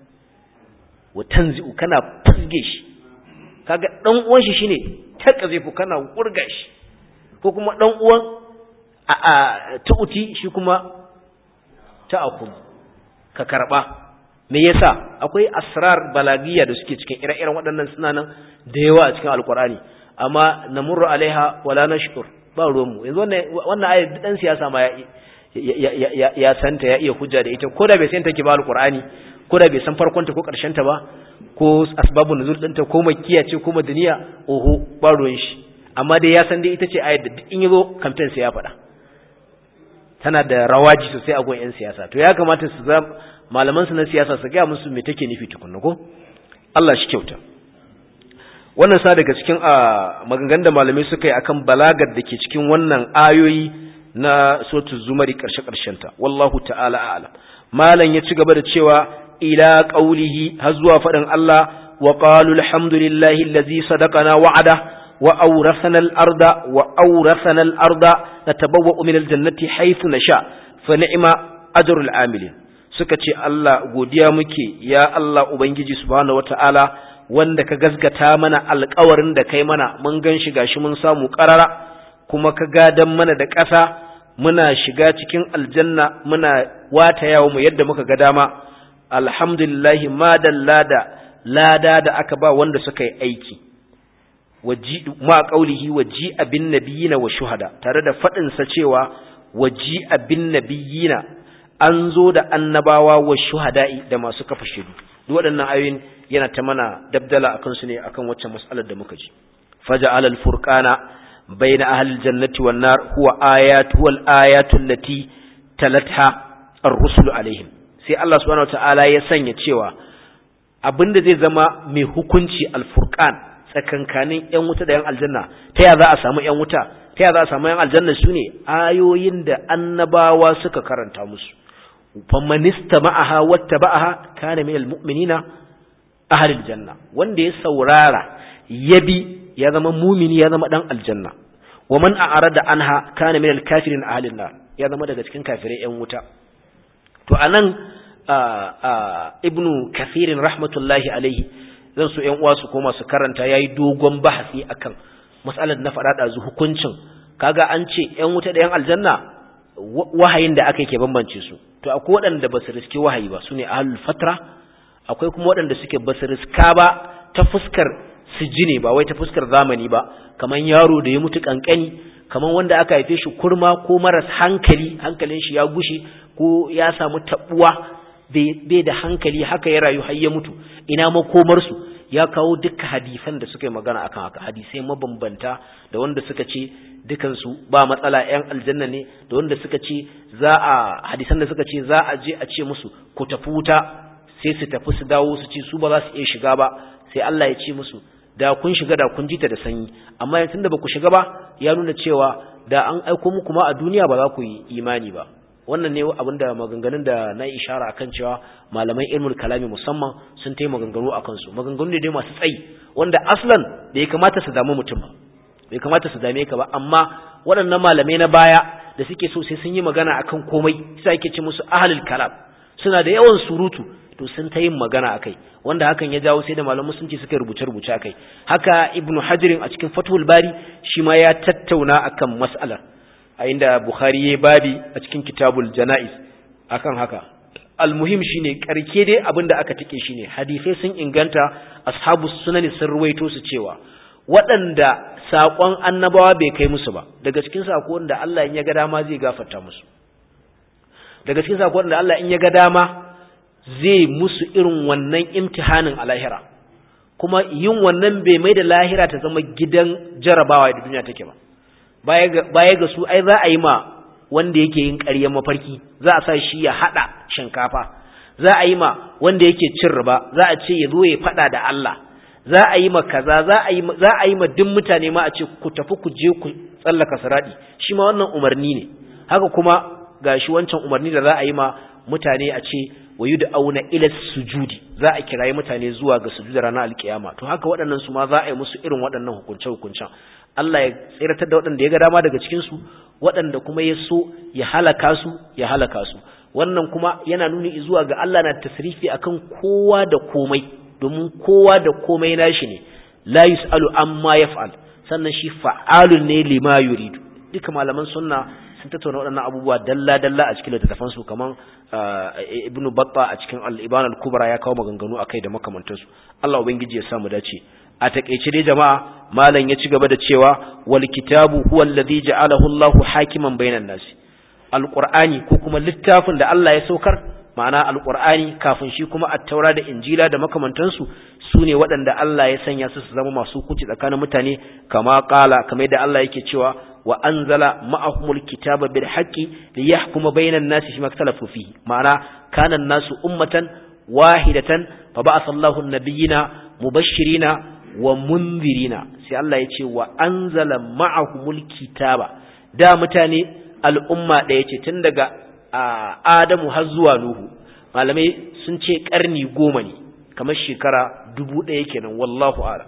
wa tanzi'u kana fusge shi kaga dan uwan shi shine taqzifu kana wurga shi ko kuma dan uwan a a tu'ti shi kuma ta'khud ka karba me yasa akwai asrar balagiya da suke cikin ire-iren waɗannan sunanan da yawa a cikin alkur'ani amma namurru alaiha wala nashkur ba ruwanmu yanzu wannan wannan ayat dan siyasa ma ya ya santa ya iya hujja da ita ko da bai san take ba alkur'ani ko da bai san farkon ta ko karshen ta ba ko asbabun nuzul ɗinta ko makkiya ce ko madaniya oho ba ruwan shi amma dai ya san dai ita ce ayat da in yazo campaign sai ya faɗa tana da rawaji sosai a gon yan siyasa to ya kamata su zama malaman su na siyasa su ga musu me take nufi tukunna ko Allah shi kyauta wannan sa daga cikin maganganun da malamai suka yi akan balagar da ke cikin wannan ayoyi na suratul zumari karshe karshen ta wallahu ta'ala a'lam malam ya ci gaba da cewa ila qaulihi har zuwa fadin Allah wa qalu alhamdulillahi allazi sadaqana wa'ada wa awrathana al-arda wa awrathana al-arda natabawwa'u min al-jannati haythu nasha fa ni'ma ajrul amilin suka ce Allah godiya muke ya Allah ubangiji subhanahu wata'ala wanda ka gaskata mana alƙawarin da kai mana mun gan shi gashi mun samu ƙarara kuma ka gadan mana da ƙasa muna shiga cikin aljanna muna wata yawo mu yadda muka ga dama alhamdulillahi ma da lada da aka ba wanda suka yi aiki waji ma qaulihi waji abin nabiyina wa shuhada tare da fadin sa cewa waji abin nabiyina an zo da annabawa wa shuhada'i da masu kafa shidu duk waɗannan ayoyin yana ta mana dabdala akan su ne akan wacce mas'alar da muka ji faja'ala al-furqana bayna ahli al-jannati wan nar huwa ayatu wal ayatu allati talatha ar-rusulu alaihim sai Allah subhanahu wataala ya sanya cewa abinda zai zama mai hukunci al-furqan tsakankanin yan wuta da yan aljanna ta ya za a samu yan wuta ta ya za a samu yan aljanna sune ayoyin da annabawa suka karanta musu famanista ma'aha wata ba'aha kana min almu'minina ahlil janna wanda ya saurara ya bi ya zama mumini ya zama dan aljanna wa man a'rada anha kana min alkafirin ahlin nar ya zama daga cikin kafirai yan wuta to anan ibnu kathirin rahmatullahi alaihi zan so yan uwa su koma su karanta yayi dogon bahasi akan mas'alar na faɗa da hukuncin kaga an ce yan wuta da yan aljanna wahayin da aka ke bambance su to akwai waɗanda ba su riski wahayi ba su ne ahlul fatra akwai kuma waɗanda suke ba su riska ba ta fuskar su ji ne ba wai ta fuskar zamani ba kamar yaro da ya mutu kankani kamar wanda aka haife shi kurma ko maras hankali hankalin shi ya gushe ko ya samu tabuwa bai da hankali haka ya rayu har ya mutu ina makomar su ya kawo duka hadisan da suka yi magana akan haka hadisai mabambanta da wanda suka ce dukansu ba matsala yan aljanna ne da wanda suka ce za a hadisan da suka ce za a je a ce musu ku tafi wuta sai su tafi su dawo su ce su ba za su iya shiga ba sai Allah ya ce musu da kun shiga da kun jita da sanyi amma yanzu da ba ku shiga ba ya nuna cewa da an aiko muku ma a duniya ba za ku yi imani ba wannan ne abinda maganganun da na ishara akan cewa malaman ilmul kalami musamman sun tayi maganganu akan su maganganu ne dai masu tsayi wanda aslan da ya kamata su damu mutum ba bai kamata su dame ka ba amma waɗannan malamai na baya da suke so sai sun yi magana akan komai sai ake ce musu ahlul kalam suna da yawan surutu to sun ta yin magana akai wanda hakan ya jawo sai da malaman musulunci suka rubuce rubuce akai haka ibnu hajirin a cikin fathul bari shi ma ya tattauna akan mas'alar a inda bukhari ya babi a cikin kitabul janaiz akan haka almuhim shine karke dai abinda aka tike shine hadisai sun inganta ashabus sunani sun ruwaito su cewa waɗanda saƙon annabawa bai kai musu ba daga cikin saƙon da Allah in ya ga dama zai gafarta musu daga cikin saƙon da Allah in ya ga dama zai musu irin wannan imtihanin a lahira kuma yin wannan bai mai da lahira ta zama gidan jarabawa da duniya take ba baya ga su ai za a yi ma wanda yake yin ƙaryar mafarki za a sa shi ya haɗa shinkafa za a yi ma wanda yake cin riba za a ce ya zo ya faɗa da Allah za a yi ma kaza za a yi za a yi ma duk mutane ma a ce ku tafi ku je ku tsallaka saradi shi ma wannan umarni ne haka kuma gashi wancan umarni da za a yi ma mutane a ce wayu da auna ila sujudi za a kirayi mutane zuwa ga sujuda ranar alkiyama to haka waɗannan su ma za a yi musu irin waɗannan hukunce hukuncen Allah ya tsiratar da waɗanda ya ga dama daga cikin su waɗanda kuma ya so ya halaka su ya halaka su wannan kuma yana nuni zuwa ga Allah na tasrifi akan kowa da komai domin kowa da komai nashi ne la yusalu amma yaf'al sannan shi fa'alun ne lima yuridu duka malaman sunna sun tattauna waɗannan abubuwa dalla dalla a cikin littattafan su kaman ibnu batta a cikin al-iban al-kubra ya kawo maganganu akai da makamantan su Allah ubangiji ya sa mu dace a takeice dai jama'a malam ya ci gaba da cewa wal kitabu huwa alladhi ja'alahu Allahu hakiman bainan nasi alqur'ani ko kuma littafin da Allah ya saukar ma'ana alqur'ani kafin shi kuma at-taura da injila da makamantansu sune waɗanda Allah ya sanya su su zama masu hukunci tsakanin mutane kama qala kamar yadda Allah yake cewa wa anzala ma'ahumul kitaba bil haqqi liyahkuma bainan nasi fima ikhtalafu fihi ma'ana kana an-nasu ummatan wahidatan fa ba'atha Allahu an-nabiyyina mubashshirina wa munzirina sai Allah ya ce wa anzala ma'ahumul kitaba da mutane al'umma ɗaya ce tun daga Adamu har zuwa Nuhu malamai sun ce ƙarni goma ne kamar shekara dubu ɗaya kenan wallahu ala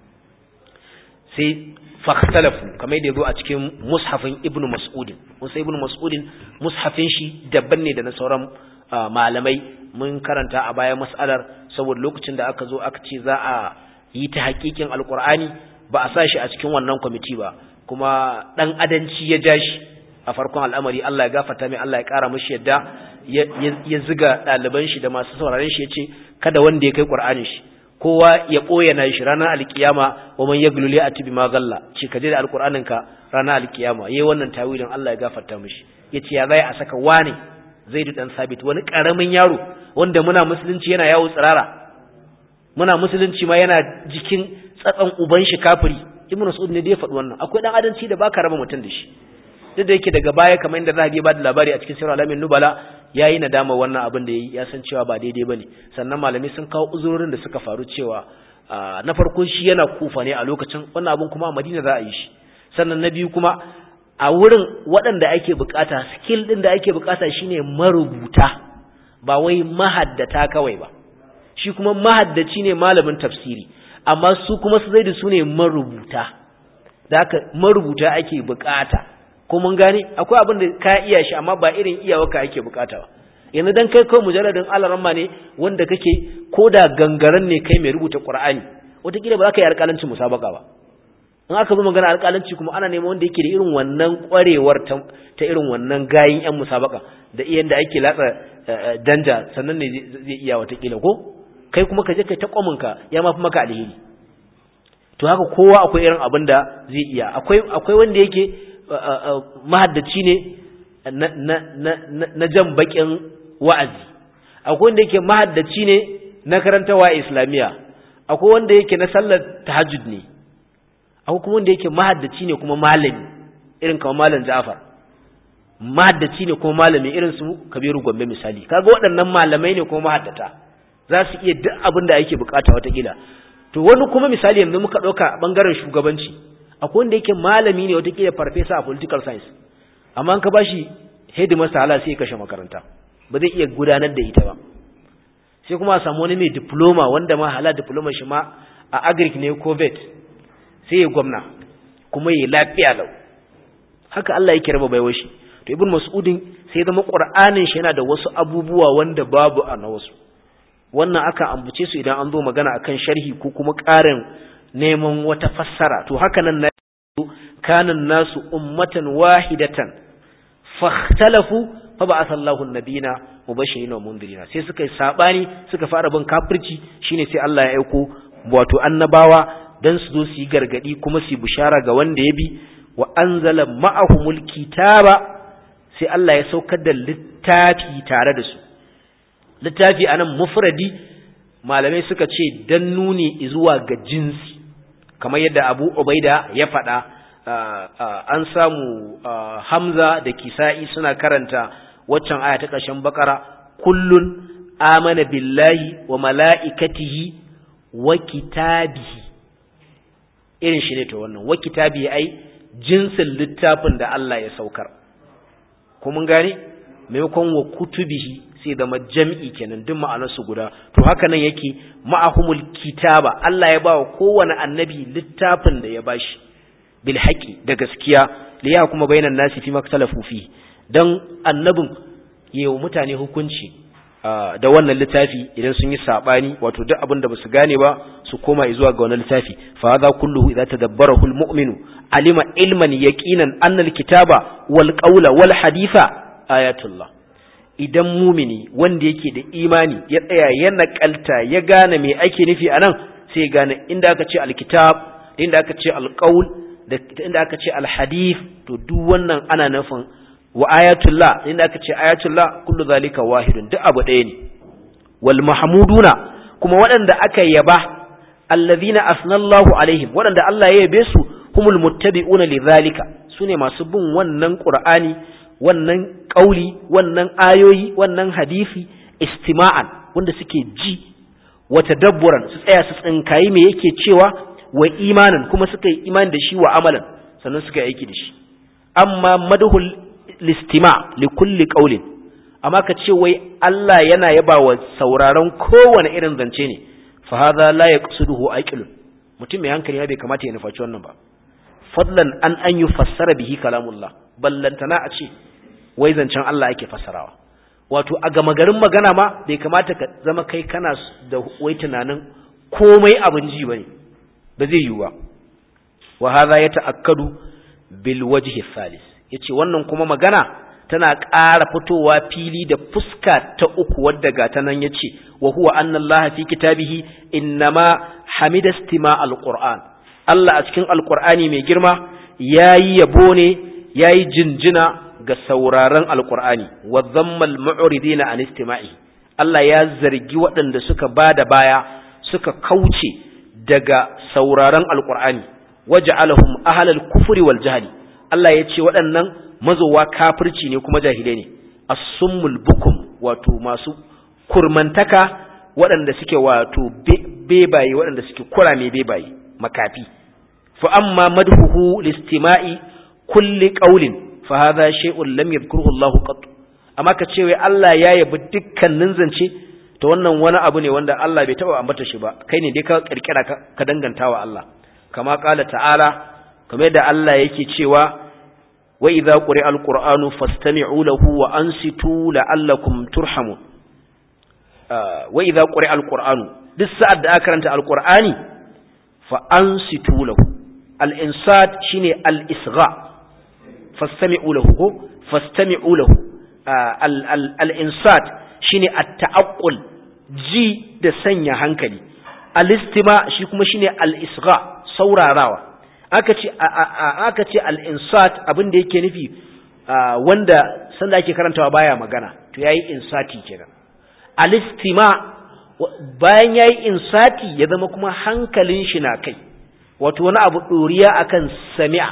sai fakhtalafu kamar yadda zo a cikin mushafin ibnu mas'udin musa ibnu mas'udin mushafin shi daban ne da na sauran malamai mun karanta a bayan mas'alar saboda lokacin da aka zo aka ce za a yi ta hakikin alkur'ani ba a sa shi a cikin wannan kwamiti ba kuma dan adanci ya ja shi a farkon al'amari Allah ya gafarta mai Allah ya kara mashi yadda ya ziga ɗaliban shi da masu sauraren shi ya ce kada wanda ya kai ƙur'anin shi kowa ya ɓoye na shi ranar alkiyama wa man ya gululi a tibi magalla ce ka je da alƙur'anin ka ranar alkiyama yayi wannan tawilin Allah ya gafarta mishi ya ce ya zai a saka wane zaidu dan sabit wani ƙaramin yaro wanda muna musulunci yana yawo tsirara muna musulunci ma yana jikin tsatsan uban shi kafiri ibnu mas'ud ne da ya faɗi wannan akwai dan adanci da baka raba mutum da shi duk da yake daga baya kamar inda zahabi ya bada labari a cikin sirr alamin nubala yayi nadama wannan abin da yayi ya san cewa ba daidai bane sannan malami sun kawo uzurorin da suka faru cewa na farko shi yana kufa ne a lokacin wannan abin kuma a Madina za a yi shi sannan na biyu kuma a wurin waɗanda ake bukata skill din da ake bukata shine marubuta ba wai mahaddata kawai ba shi kuma mahaddaci ne malamin tafsiri amma su kuma su zai da su ne marubuta da haka marubuta ake bukata ko mun gane akwai abin da ka iya shi amma ba irin iyawarka ake bukata ba yanzu dan kai kawai mujalladin alaramma ne wanda kake ko da gangaren ne kai mai rubuta qur'ani wataƙila ba za ka yi alƙalancin musabaka ba in aka zo magana alƙalanci kuma ana neman wanda yake da irin wannan ƙwarewar ta irin wannan gayin yan musabaka da iyan da ake latsa danja sannan ne zai iya wataƙila ko kai kuma ka je kai ta kwaminka ya mafi maka alheri to haka kowa akwai irin abin da zai iya akwai akwai wanda yake mahaddaci ne na jan bakin wa'azi akwai wanda yake mahaddaci ne na karantawa islamiyya akwai wanda yake na sallar tahajjud ne akwai kuma wanda yake mahaddaci ne kuma malami irin kamar malam Ja'far mahaddaci ne kuma malami irin su Kabiru Gombe misali kaga waɗannan malamai ne kuma mahaddata za su iya duk abin da ake bukata watakila to wani kuma misali yanzu muka ɗauka bangaren shugabanci akwai wanda yake malami ne watakila farfesa a political science amma an ka bashi headmaster hala sai ya kashe makaranta ba zai iya gudanar da ita ba sai kuma a samu wani mai diploma wanda ma hala diploma shi ma a agric ne ko vet sai ya gwamna kuma ya lafiya lau haka Allah yake raba baiwar shi to ibn mas'udin sai zama qur'anin shi yana da wasu abubuwa wanda babu a na wasu wannan aka ambace su idan an zo magana akan sharhi ko kuma ƙarin neman wata fassara to haka nan na kanan nasu ummatan wahidatan fahtalafu fa ba'atha Allahu an-nabiyina mubashirin wa mundirina sai suka yi sabani suka fara bin kafirci shine sai Allah ya aiko wato annabawa dan su zo su yi gargadi kuma su yi bishara ga wanda ya bi wa anzala ma'ahumul kitaba sai Allah ya saukar da littafi tare da su littafi anan mufradi malamai suka ce dan nuni zuwa ga jinsi kamar yadda Abu Ubaida ya faɗa an samu Hamza da Kisa'i suna karanta waccan aya ta ƙarshen Bakara kullun amana billahi wa mala'ikatihi wa kitabihi irin shi ne to wannan wa kitabihi ai jinsin littafin da Allah ya saukar ko mun gane maimakon wa kutubihi sai zama jam'i kenan duk ma'anarsu guda to haka nan yake ma'ahumul kitaba Allah ya bawa kowane annabi littafin da ya bashi bil haqi da gaskiya li ya kuma bainan nasi fi maktalafu fi dan annabin yayin mutane hukunci da wannan littafi idan sun yi sabani wato duk abin da basu gane ba su koma zuwa ga wannan littafi fa hadha kulluhu idza tadabbarahu al mu'minu alima ilman yaqinan anna al kitaba wal qawla wal haditha ayatullah idan mumini wanda yake da imani ya tsaya ya nakalta ya gane me ake nufi anan sai ya gane inda aka ce alkitab inda aka ce alqaul da inda aka ce alhadith to duk wannan ana nufin wa ayatullah inda aka ce ayatullah kullu zalika wahidun duk abu ɗaya ne wal mahmuduna kuma waɗanda aka yaba allazina asnallahu alaihim waɗanda Allah ya yabe su humul muttabi'una lidhalika sune masu bin wannan qur'ani wannan ƙauli wannan ayoyi wannan hadisi istima'an wanda suke ji wa tadabburan su tsaya su tsinkayi me yake cewa wa imanin kuma suka yi imani da shi wa amalan sannan suka yi aiki da shi amma madhul listima li kulli qaulin amma ka ce wai Allah yana yaba wa sauraron kowane irin zance ne fa hadha la yaqsiduhu aqilun mutum mai hankali bai kamata ya nufaci wannan ba fadlan an an yufassara bihi kalamullah ballantana a ce wai zancen Allah ake fassarawa wato a gama garin magana ma bai kamata ka zama kai kana da wai tunanin komai abin ji bane ba zai yiwu ba wa hadha yata'akkadu bil wajhi thalith yace wannan kuma magana tana ƙara fitowa fili da fuska ta uku wadda ga ta nan yace wa huwa anna Allah fi kitabihi innama hamida istima alquran Allah a cikin alqur'ani mai girma yayi yabo ne yayi jinjina ga sauraron alkur'ani wa zammal mu'ridina an istima'i Allah ya zargi waɗanda suka bada baya suka kauce daga sauraron alkur'ani waja'alahum ahlal kufri wal jahli Allah ya ce waɗannan mazowa kafirci ne kuma jahilai ne as-summul bukum wato masu kurmantaka waɗanda suke wato bebaye waɗanda suke kurame bebaye makafi fa amma madhuhu listima'i kulli qawlin fa hadha shay'un lam yadhkuruhu Allah qat amma ka ce wai Allah ya yabi dukkanin zance to wannan wani abu ne wanda Allah bai taba ambata shi ba kai ne dai ka kirkira ka dangantawa Allah kama qala ta'ala kamar yadda Allah yake cewa wa idza quri'a alqur'anu fastami'u lahu wa ansitu la'allakum turhamun wa idza quri'a alqur'anu duk sa'ad da aka karanta alqur'ani fa ansitu lahu al-insat shine al-isgha fastami'u lahu ko fastami'u lahu al-insat shine at-ta'aqqul ji da sanya hankali al-istima shi kuma shine al-isgha saurarawa aka ce aka ce al-insat abin da yake nufi wanda sanda ake karantawa baya magana to yayi insati kenan al-istima bayan yayi insati ya zama kuma hankalin shi na kai wato wani abu doriya akan sami'a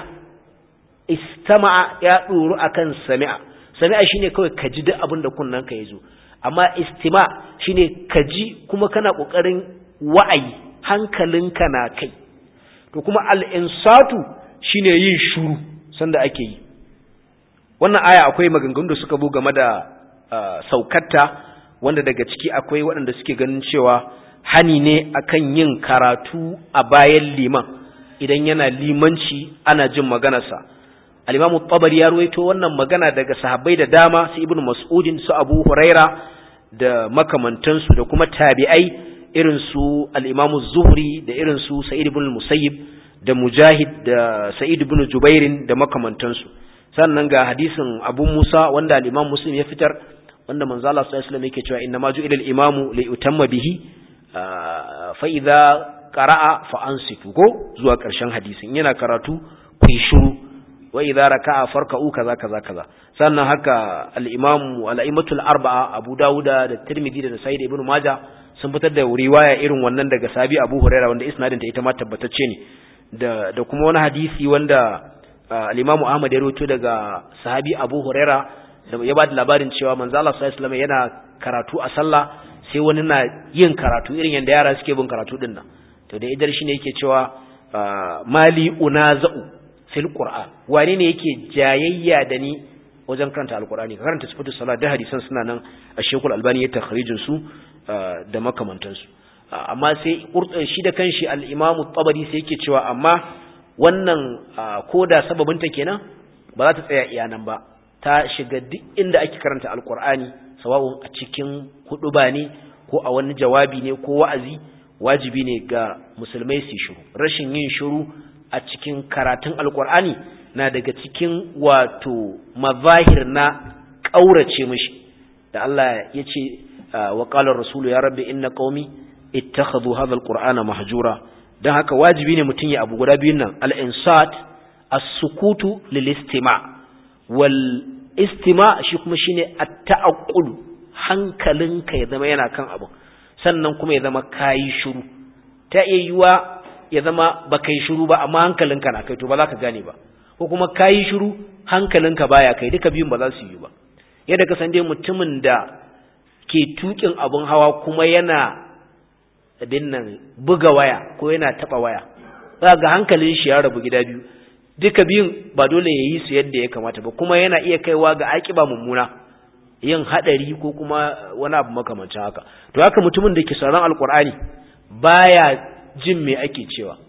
istama'a ya doru akan sami'a sami'a shine kawai ka ji duk abin da kunnan ka yazo amma istima shine ka ji kuma kana kokarin wa'ayi hankalinka na kai to kuma al-insatu shine yin shuru sanda ake yi wannan aya akwai maganganu da suka zo game da saukatta wanda daga ciki akwai waɗanda suke ganin cewa hani ne akan yin karatu a bayan liman idan yana limanci ana jin maganarsa al-imamu tabari ya ruwaito wannan magana daga sahabbai da dama su ibnu mas'udin su abu huraira da makamantansu da kuma tabi'ai irin su al-imamu zuhri da irin su sa'id ibn musayyib da mujahid da sa'id ibn jubairin da makamantansu sannan ga hadisin abu musa wanda al-imam muslim ya fitar wanda manzo Allah sallallahu alaihi wasallam yake cewa inna ma ju'ila al-imamu li yutamma bihi fa idza qara'a fa ansitu go zuwa ƙarshen hadisin yana karatu ku yi shiru wa idza raka'a farka'u kaza kaza kaza sannan haka al-imam al-a'immatul arba'a Abu Dawuda da Tirmidhi da Sa'id ibn Majah sun fitar da riwaya irin wannan daga Sabi Abu Hurairah wanda isnadin ta ita ma tabbatacce ne da da kuma wani hadisi wanda al-imam Ahmad ya rawaito daga sahabi Abu Hurairah da ya bada labarin cewa manzo Allah sallallahu alaihi wasallam yana karatu a sallah sai wani na yin karatu irin yanda yara suke bin karatu din nan to da idar shine yake cewa mali unaza'u fil qur'an wane ne yake jayayya da ni wajen karanta alqur'ani ka karanta sifatu salat da hadisan suna nan a shekul albani ya takhrijin su da makamantan su amma sai shi da kanshi al-imamu tabari sai yake cewa amma wannan koda sababin ta kenan ba za ta tsaya iya nan ba ta shiga duk inda ake karanta alqur'ani sawa'un a cikin huduba ne ko a wani jawabi ne ko wa'azi wajibi ne ga musulmai su shiru rashin yin shiru a cikin karatun alkur'ani na daga cikin wato mazahir na ƙaurace mishi da Allah ya ce wa qala rasulu ya rabbi inna qaumi ittakhadhu hadha alqur'ana mahjura dan haka wajibi ne mutum ya abu guda biyun nan al-insat as-sukutu lil-istima' wal istima' shi kuma shine at-ta'aqqul hankalinka ya zama yana kan abu sannan kuma ya zama kayi shiru ta iya yiwa ya zama ba kai shiru ba amma hankalinka na kai to ba za ka gane ba ko kuma kayi shiru hankalinka baya kai duka biyun ba za su yi ba yadda ka san dai mutumin da ke tukin abun hawa kuma yana abin nan buga waya ko yana taba waya za ga hankalin shi ya rabu gida biyu duka biyun ba dole ya yi su yadda ya kamata ba kuma yana iya kaiwa ga aƙiba mummuna yin hadari ko kuma wani abu makamancin haka to haka mutumin da ke sauran alkur'ani baya jin me ake cewa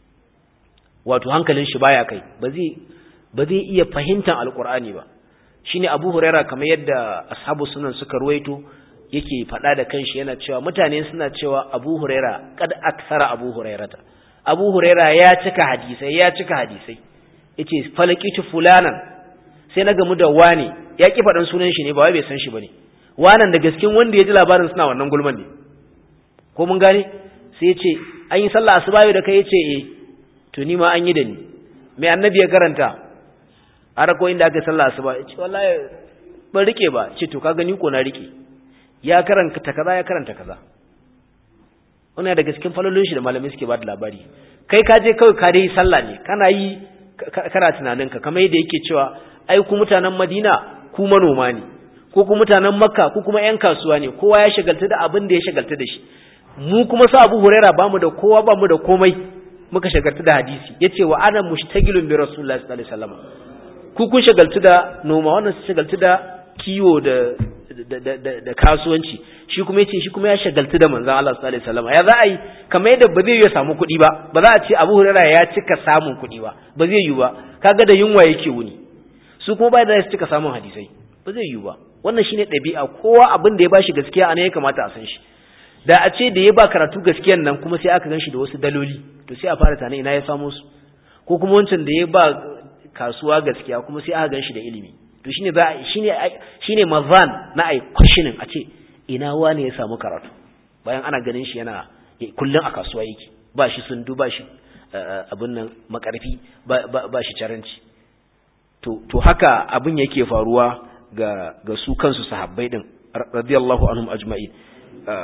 wato hankalin shi baya kai ba zai ba zai iya fahimtar alkur'ani ba shine Abu Huraira kamar yadda ashabu sunan suka ruwaito yake faɗa da kanshi yana cewa mutane suna cewa Abu Huraira kad aksara Abu Hurairata Abu Huraira ya cika hadisai ya cika hadisai yace falakitu fulanan sai na gamu da wani ya ki faɗan sunan shi ne ba wai bai san shi bane wanan da gaskin wanda ya ji labarin suna wannan gulman ne ko mun gane sai ya ce an yi sallah asuba yau da kai yace eh to ni ma an yi da ni mai annabi ya karanta har ko inda aka sallah asuba yace wallahi ban rike ba ce to ka gani ko na rike ya karanta kaza ya karanta kaza wannan da gaskin falolin shi da malamai suke ba da labari kai ka je kawai ka dai sallah ne kana yi kana tunaninka kamar yadda yake cewa ai ku mutanen Madina ku manoma ne ko ku mutanen Makka ku kuma ƴan kasuwa ne kowa ya shagalta da abin da ya shagalta da shi mu kuma sa Abu Huraira bamu da kowa bamu da komai muka shagalta da hadisi yace wa ana mushtagilun bi Rasulullahi sallallahu alaihi wasallam ku kun shagaltu da noma wannan su shagaltu da kiwo da da, da, da, kasuwanci shi kuma yace shi kuma ya shagaltu da manzon Allah sallallahu alaihi wasallam ya za a yi kamar yadda ba zai yi samu kuɗi ba ba za a ce Abu Huraira ya cika samun kuɗi ba ba zai yi ba kaga da yunwa yake wuni su kuma ba da su cika samun hadisai ba zai yi ba wannan shine ɗabi'a kowa abin da ya bashi gaskiya anan ya kamata a san shi da a ce da ya ba karatu gaskiyan nan kuma sai aka ganshi da wasu daloli to sai a fara tana ina ya samu su ko kuma wancan da ya ba kasuwa gaskiya kuma sai aka ganshi da ilimi to shine za shine shine mazan na ai questioning a ce ina wani ya samu karatu bayan ana ganin shi yana kullun a kasuwa yake ba shi sundu ba shi abin nan makarfi ba shi caranci to to haka abin yake faruwa ga ga su kansu sahabbai din radiyallahu anhum ajma'in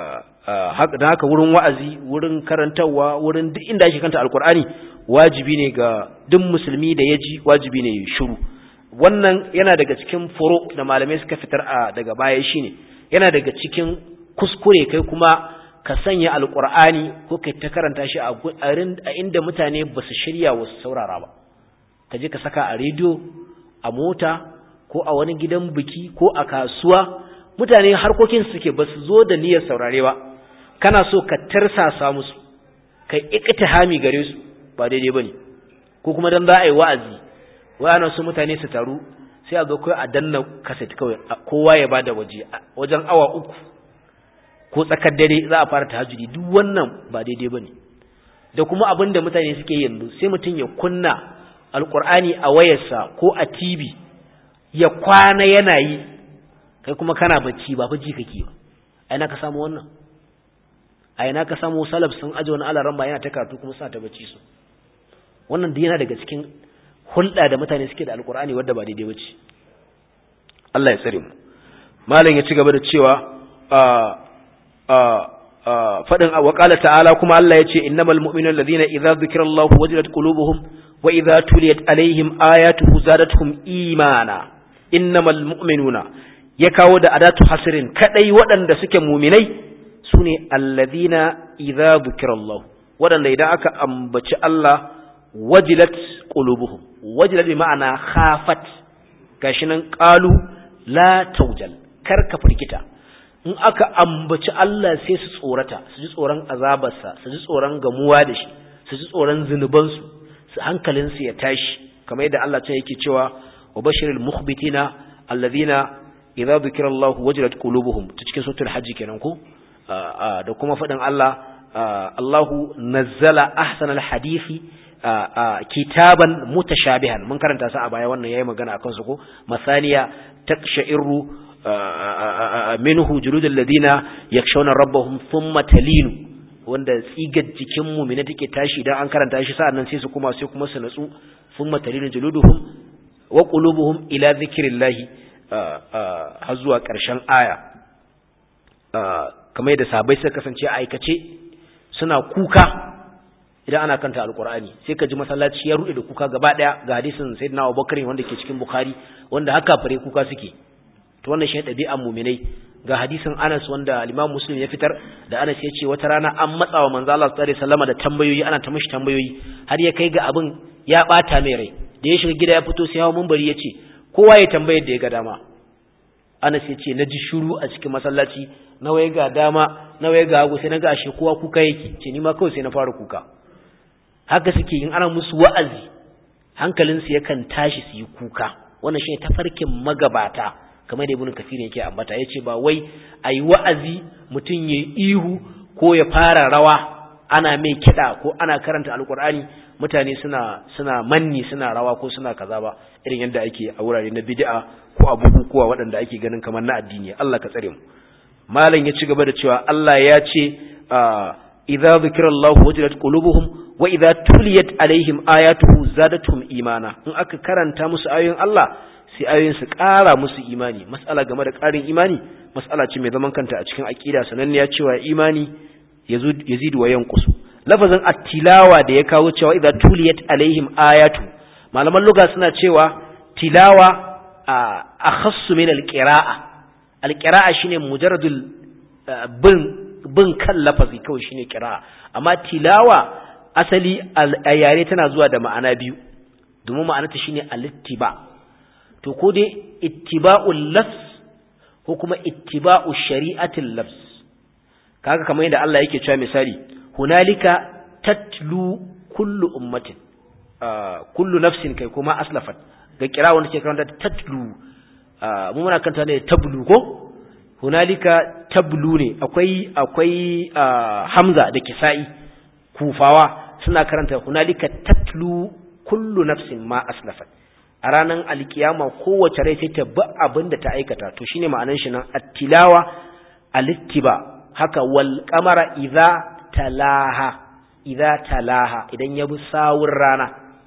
da haka wurin wa'azi wurin karantarwa wurin duk inda ake kanta alkur'ani wajibi ne ga duk musulmi da ya ji wajibi ne shiru wannan yana daga cikin furo da malamai suka fitar a daga baya shine yana daga cikin kuskure kai kuma ka sanya alkur'ani ko kai ta karanta shi a inda mutane ba su shirya wasu saurara ba ka je ka saka a rediyo a mota ko a wani gidan biki ko a kasuwa mutane harkokin suke ba su zo da niyyar saurare ba kana so ka tarsasa musu ka iktihami gare su ba daidai bane ko kuma dan za a yi wa'azi wai ana so mutane su taru sai a zo kai a danna kaset kawai kowa ya bada waje wajen awa uku ko tsakar dare za a fara tahajjudi duk wannan ba daidai bane da kuma abin da mutane suke yanzu sai mutum ya kunna alqur'ani a wayarsa ko a TV ya kwana yana yi kai kuma kana bacci ba bacci kake ba ai na ka samu wannan ai na ka samu salaf sun aje wani alaran ba yana ta karatu kuma sa ta bacci su wannan duk yana daga cikin hulɗa da mutane suke da alkur'ani wadda ba daidai bace Allah ya tsare mu malam ya ci gaba da cewa faɗin wa qala ta'ala kuma Allah ya ce innamal mu'minuna alladhina idza dhukirallahu wajilat qulubuhum wa idza tuliyat alaihim ayatuhu zadatuhum imana innamal mu'minuna ya kawo da adatu hasirin kadai waɗanda suke muminai sune alladhina idza dhukirallahu waɗanda idan aka ambaci Allah wajilat qulubuhum wajilat bi ma'ana khafat gashi nan qalu la tawjal kar ka firgita in aka ambaci Allah sai su tsorata su ji tsoron azabarsa su ji tsoron gamuwa da shi su ji tsoron zunubansu su hankalinsu ya tashi kamar yadda Allah ta yake cewa wa bashiril mukhbitina alladhina idza dhukira Allah wajilat qulubuhum ta cikin suratul hajj kenan ko da kuma fadin Allah Allahu nazzala ahsanal hadisi kitaban mutashabihan mun karanta sa a baya wannan yayi magana akan su ko masaniya takshairu minhu juludul ladina yakshawna rabbahum thumma talinu wanda tsigar jikin mu'mina take tashi idan an karanta shi sa'annan sai su kuma sai kuma su natsu thumma talinu juluduhum wa qulubuhum ila dhikrillah har zuwa ƙarshen aya kamar yadda sahabbai suka kasance a aikace suna kuka idan ana kanta alkur'ani sai ka ji masallaci ya rude da kuka gaba daya ga hadisin sayyidina Abubakar wanda ke cikin Bukhari wanda haka fare kuka suke to wannan shi dabi'an mu'minai ga hadisin Anas wanda Imam Muslim ya fitar da Anas ya ce wata rana an matsawa manzo Allah sallallahu alaihi wasallam da tambayoyi ana ta mishi tambayoyi har ya kai ga abin ya bata mai rai da ya shiga gida ya fito sai hawo munbari ya ce kowa ya tambaye da ya ga dama Anas ya ce na ji shiru a cikin masallaci na waye ga dama na waye ga hagu sai na ga ashe kowa kuka yake ce ni ma kawai sai na fara kuka haka suke in ana musu wa'azi hankalinsu yakan tashi su yi kuka wannan shi tafarkin magabata kamar da ibn kafir yake ambata yace ba wai ayi wa'azi mutum ya ihu ko ya fara rawa ana mai kida ko ana karanta alqur'ani mutane suna suna manni suna rawa ko suna kaza ba irin yadda ake a wurare na bid'a ko a bukukuwa waɗanda ake ganin kamar na addini Allah ka tsare mu malam ya ci gaba da cewa Allah ya ce idza dhukira Allah wajilat qulubuhum wa idza tuliyat alaihim ayatuhu zadatuhum imana in aka karanta musu ayoyin Allah sai ayoyin su ƙara musu imani mas'ala game da ƙarin imani mas'ala ce mai zaman kanta a cikin aqida sananniya cewa imani yazidu wa yanqusu lafazin at-tilawa da ya kawo cewa idza tuliyat alaihim ayatu malaman lugha suna cewa tilawa akhassu min al-qira'a al-qira'a shine mujarradul bin bin kan lafazi kawai shine qira'a amma tilawa asali a yare tana zuwa da ma'ana biyu domin ma'anarta shine alittiba to ko dai ittiba'ul lafs ko kuma ittiba'u shari'atil lafs kaga kamar yadda Allah yake cewa misali hunalika tatlu kullu ummatin kullu nafsin kai kuma aslafat ga kira wanda ke karanta tatlu mu muna kanta ne tablu ko hunalika tablu ne akwai akwai hamza da kisa'i kufawa suna karanta hunalika tatlu kullu nafsin ma aslafat a ranar alkiyama kowace rai sai ta bi abin da ta aikata to shine ma'anar shi nan attilawa alittiba haka wal qamara idza talaha idza talaha idan ya bi sawun rana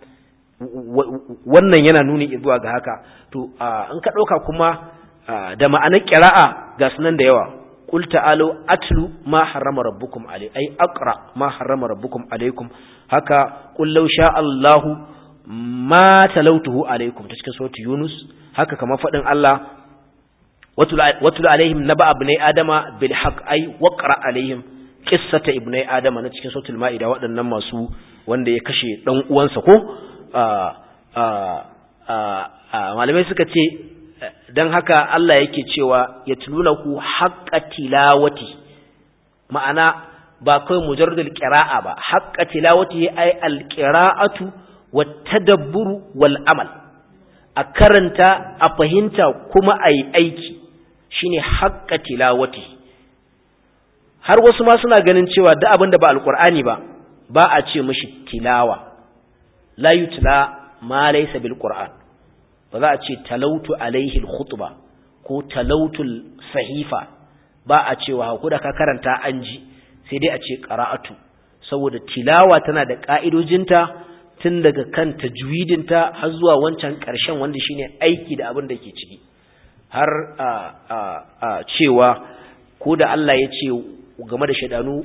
wannan yana nuni zuwa ga haka to in ka dauka kuma da ma'anar qira'a ga sunan da yawa qul ta'alu atlu ma harrama rabbukum alai ai aqra ma harrama rabbukum alaikum haka qul law sha Allahu ma talautuhu alaikum ta cikin suratul yunus haka kamar fadin Allah watul alaihim naba ibnai adama bil haqq ai waqra alaihim qissata ibnai adama na cikin suratul maida waɗannan masu wanda ya kashe dan uwansa ko malamai suka ce don haka Allah yake cewa ya ku haƙƙa tilawati ma'ana ba kawai mujarradul qira'a ba haƙƙa tilawati ai alqira'atu wat tadabburu wal amal a karanta a fahimta kuma a yi aiki shine haƙƙa tilawati har wasu ma suna ganin cewa duk abin da ba alqur'ani ba ba a ce mishi tilawa la yutla ma laysa bil qur'an ba za a ce talautu alaihi al-khutba ko talautu sahifa ba a cewa ko da ka karanta an ji sai dai a ce qara'atu saboda tilawa tana da ka'idojinta tun daga kan tajwidinta har zuwa wancan ƙarshen wanda shine aiki da abin da ke ciki har a a a cewa ko da Allah ya ce game da shaidanu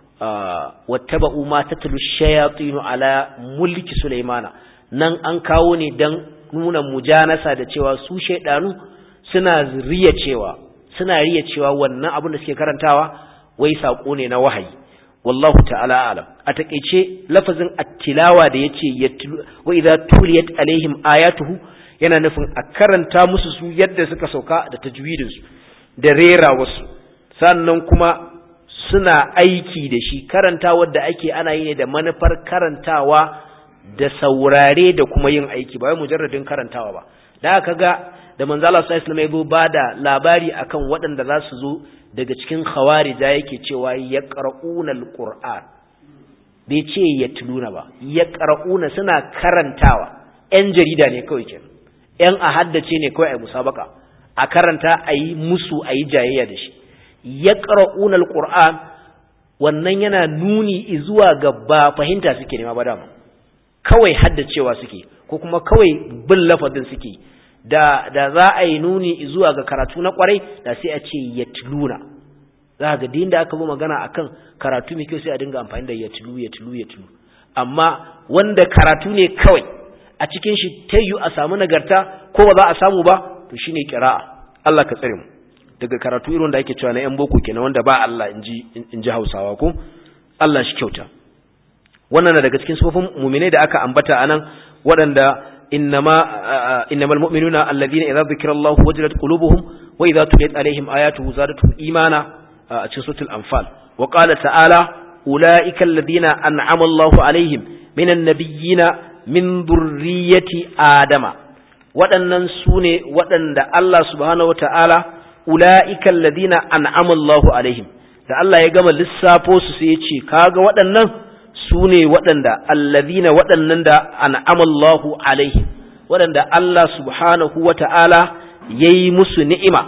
wattaba'u ma tatlu shayatin ala mulki sulaimana nan an kawo ne dan nuna mujanasa da cewa su shaidanu suna riya cewa suna riya cewa wannan abin da suke karantawa wai sako ne na wahayi wallahu ta'ala alam a takeice lafazin at-tilawa da yace wa idza tuliyat alaihim ayatuhu yana nufin a karanta musu su yadda suka sauka da tajwidin su da rera wasu sannan kuma suna aiki da shi karantawar da ake ana yi ne da manufar karantawa da saurare da kuma yin aiki ba wai mujarradin karantawa ba da aka ga da manzo Allah sallallahu alaihi wasallam ya bada labari akan waɗanda za su zo daga cikin khawarija yake cewa yaqra'una alquran bai ce yatluna ba yaqra'una suna karantawa ƴan jarida ne kawai kenan ƴan a haddace ne kawai a musabaka a karanta a yi musu a yi jayayya da shi yaqra'una alquran wannan yana nuni zuwa ga ba fahimta suke nema ba dama kawai haddacewa suke ko kuma kawai bin lafazin suke da da za a yi nuni zuwa ga karatu na kwarai da sai a ce yatluna za ga din da aka zo magana akan karatu mai kyau sai a dinga amfani da yatlu yatlu yatlu amma wanda karatu ne kawai a cikin shi tayyu a samu nagarta ko ba za a samu ba to shine qira'a Allah ka tsare mu daga karatu irin da ake cewa na yan boko kenan wanda ba Allah inji inji Hausawa ko Allah shi kyauta wannan na daga cikin sufofin mu'minai da aka ambata anan waɗanda innama innamal mu'minuna alladhina idza dhukira Allahu wajilat qulubuhum wa idza tuliyat alaihim ayatuhu zadatuhum imana a cikin suratul anfal wa qala ta'ala ulaika alladhina an'ama Allahu alaihim minan nabiyyina min dhurriyyati adama waɗannan sune waɗanda Allah subhanahu wata'ala ulaika alladhina an'ama Allahu alaihim da Allah ya gama lissafo su sai ya ce kaga waɗannan su ne waɗanda allazina waɗannan da an'amallahu alaihi waɗanda Allah subhanahu wa ta'ala ya yi musu ni'ima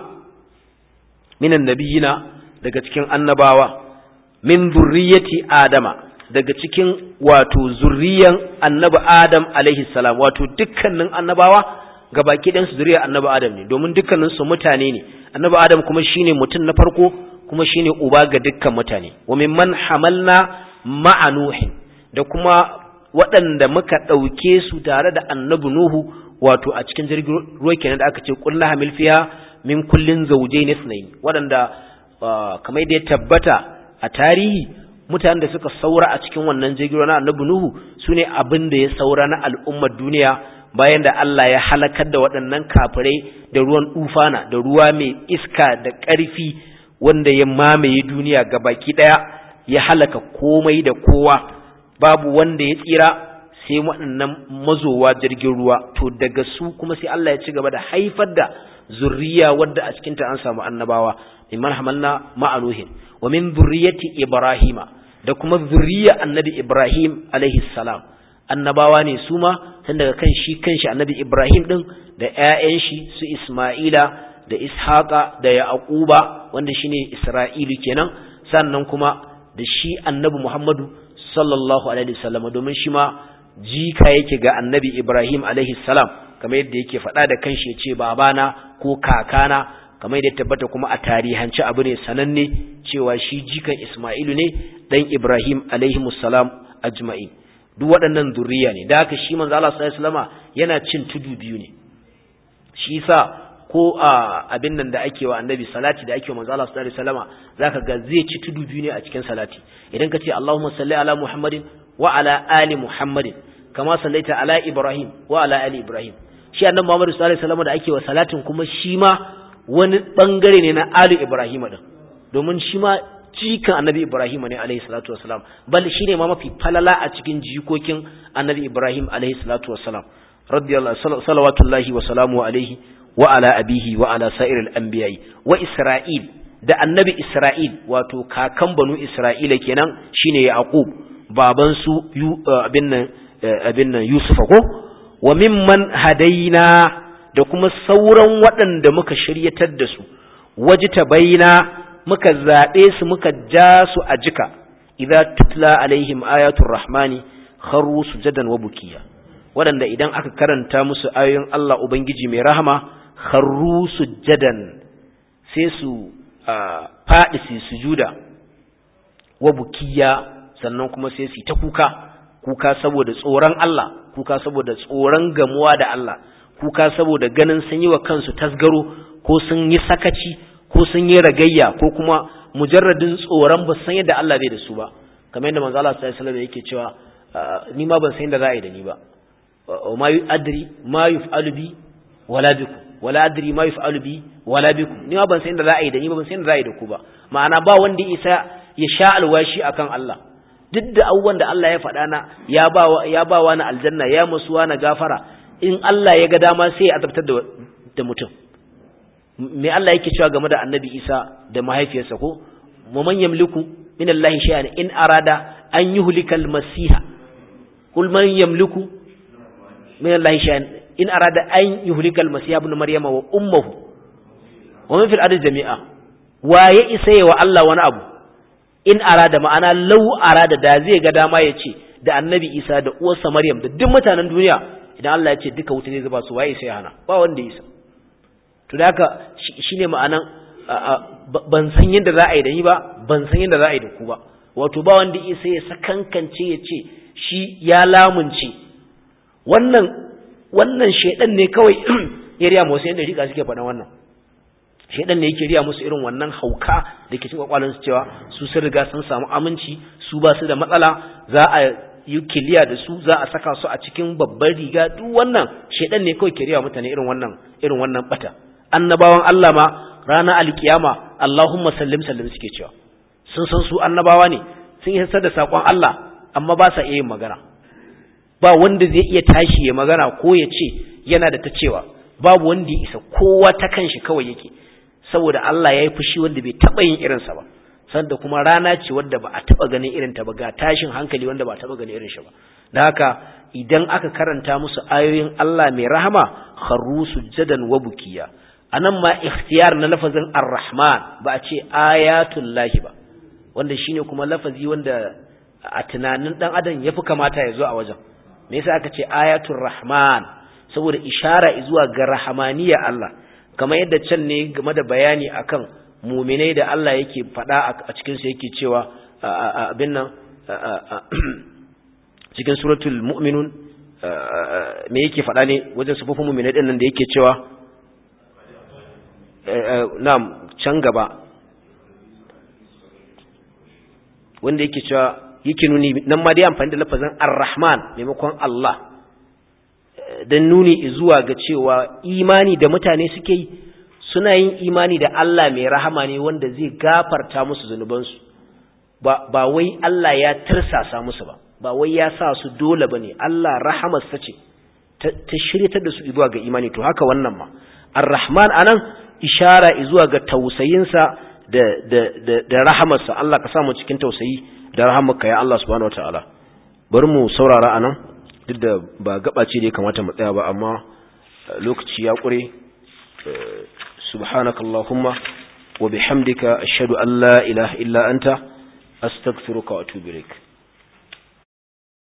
minan nabiyina daga cikin annabawa min zurriyati adama daga cikin wato zurriyan annabi adam alaihi salam wato dukkanin annabawa gabaki ɗansu zuriyar annabi adam ne domin dukkaninsu mutane ne annabi adam kuma shine mutum na farko kuma shine uba ga dukkan mutane wa mimman hamalna ma'a Nuhin da kuma waɗanda muka ɗauke su tare da annabi Nuhu wato a cikin jirgin ruwa kenan da aka ce kullu hamil fiha min kullin zawjayn ithnayn waɗanda kamar da ya tabbata a tarihi mutanen da suka saura a cikin wannan jirgin ruwa na annabi Nuhu sune abin da ya saura na al'ummar duniya bayan da Allah ya halakar da waɗannan kafirai da ruwan dufana da ruwa mai iska da ƙarfi wanda ya mamaye duniya gabaki ɗaya ya halaka komai da kowa babu wanda ya tsira sai waɗannan mazowa jirgin ruwa to daga su kuma sai Allah ya ci gaba da haifar da zurriya wadda a cikinta an samu annabawa mimman hamalna ma'anuhin wa min zurriyati ibrahima da kuma zurriya annabi ibrahim alaihi salam annabawa ne su ma tun daga kan shi kanshi annabi ibrahim din da ƴaƴan shi su isma'ila da ishaqa da yaquba wanda shine isra'ilu kenan sannan kuma da shi annabi Muhammadu sallallahu alaihi wasallam domin shi ma jika yake ga annabi Ibrahim alaihi salam kamar yadda yake faɗa da kanshi yace babana ko kakana kamar da tabbata kuma a tarihance abu ne sananne cewa shi jikan Isma'ilu ne dan Ibrahim alaihi musallam ajma'in duk waɗannan zuriya ne da haka shi manzo Allah sallallahu alaihi wasallama yana cin tudu biyu ne shi yasa ko a abin nan da ake wa annabi salati da ake wa manzo Allah sallallahu alaihi wasallama zaka ga zai ci tudu biyu ne a cikin salati idan ka ce Allahumma salli ala Muhammadin wa ala ali Muhammadin kama sallaita ala Ibrahim wa ala ali Ibrahim shi annabi Muhammad sallallahu alaihi wasallama da ake wa salatin kuma shi ma wani bangare ne na ali Ibrahim din domin shi ma jikan annabi Ibrahim ne alaihi salatu wasalam bal shine ma mafi falala a cikin jikokin annabi Ibrahim alaihi salatu wasalam radiyallahu salawatullahi wa salamu alaihi wa ala abihi wa ala sa'iril anbiya'i wa Isra'il da annabi Isra'il wato kakan banu Isra'ila kenan shine Yaqub baban su abin nan abin nan Yusufa ko wa mimman hadaina da kuma sauran waɗanda muka shiryatar da su wajita baina muka zaɓe su muka ja su a jika idza tutla alaihim ayatul rahmani kharu sujadan wa bukiya waɗanda idan aka karanta musu ayoyin Allah ubangiji mai rahama kharru sujadan sai su faɗi su sujuda wa bukiya sannan kuma sai su ta kuka kuka saboda tsoron Allah kuka saboda tsoron gamuwa da Allah kuka saboda ganin sun yi wa kansu tasgaro ko sun yi sakaci ko sun yi ragayya ko kuma mujarradin tsoron ba san yadda Allah bai da su ba kamar yadda manzo Allah sallallahu alaihi wasallam yake cewa ni ma ban san yadda za a yi da ni ba ma adri ma yuf'alu bi wala bikum wala adri ma yuf'alu bi wala bikum ni ma ban san yadda za a yi da ni ba ban san yadda za a yi da ku ba ma'ana ba wanda isa ya sha alwashi akan Allah duk da abubuwan da Allah ya faɗa na ya ba ya ba wa na aljanna ya musuwa na gafara in Allah ya ga dama sai ya azabtar da da mutum me Allah yake cewa game da Annabi Isa da mahaifiyarsa ko mu man yamliku min Allah shay'an in arada an yuhlikal masiha kul man yamliku min Allah shay'an in arada an yuhlikal masiha ibn maryama wa ummuhu wa man fil ardi jami'a waye isa wa Allah wani abu in arada ma'ana lau arada da zai ga dama ya ce da annabi isa da uwarsa maryam da duk mutanen duniya idan Allah ya ce duka wuta zai zuba su waye sai hana ba wanda isa to da haka shine ma'anan ban san yadda za a yi da ni ba ban san yadda za a yi da ku ba wato ba wanda isa ya sakankance ya ce shi ya lamunce wannan wannan shedan ne kawai ya riya musu yadda rika suke faɗa wannan shedan ne yake riya musu irin wannan hauka da ke cikin kwakwalon su cewa su sun riga sun samu aminci su ba su da matsala za a yi kiliya da su za a saka su a cikin babbar riga duk wannan shedan ne kawai ke riya mutane irin wannan irin wannan bata annabawan Allah ma rana alkiyama Allahumma sallim sallim suke cewa sun san su annabawa ne sun yi da sakon Allah amma ba sa iya yin magana ba wanda zai iya tashi ya magana ko ya ce yana da ta cewa babu wanda ya isa kowa ta kanshi kawai yake saboda Allah ya yi fushi wanda bai taɓa yin irinsa ba sanda kuma rana ce wadda ba a taɓa ganin irinta ba ga tashin hankali wanda ba a taɓa ganin irin shi ba da haka idan aka karanta musu ayoyin Allah mai rahama kharru sujjadan wa bukiya anan ma ikhtiyar na lafazin ar-rahman ba a ce ayatul lahi ba wanda shine kuma lafazi wanda a tunanin dan adam yafi kamata ya zo a wajen me yasa aka ce ayatul rahman saboda ishara zuwa ga rahmaniya Allah kamar yadda can ne game da bayani akan muminai da Allah yake faɗa a cikin su yake cewa abin nan cikin suratul mu'minun me yake faɗa ne wajen sufufin muminai din nan da yake cewa na'am can gaba wanda yake cewa yake nuni nan ma dai amfani da lafazin ar-rahman maimakon Allah don nuni zuwa ga cewa imani da mutane suke yi suna yin imani da Allah mai rahama ne wanda zai gafarta musu zunubansu ba, ba wai Allah ya tirsasa musu ba ba wai ya sa su dole ba ne Allah rahamarsa ce ta, ta shiryatar da su zuwa ga imani to haka wannan ma ar-rahman anan ishara zuwa ga tausayinsa da, da, da, da rahamarsa Allah ka samu cikin tausayi da rahamarka ya Allah subhanahu wataala bari mu saurara anan duk da ba gaba ce da ya kamata mu tsaya ba amma lokaci ya ƙure subhanakallahumma wa bihamdika ashhadu an la ilaha illa anta astaghfiruka wa atubu ilaik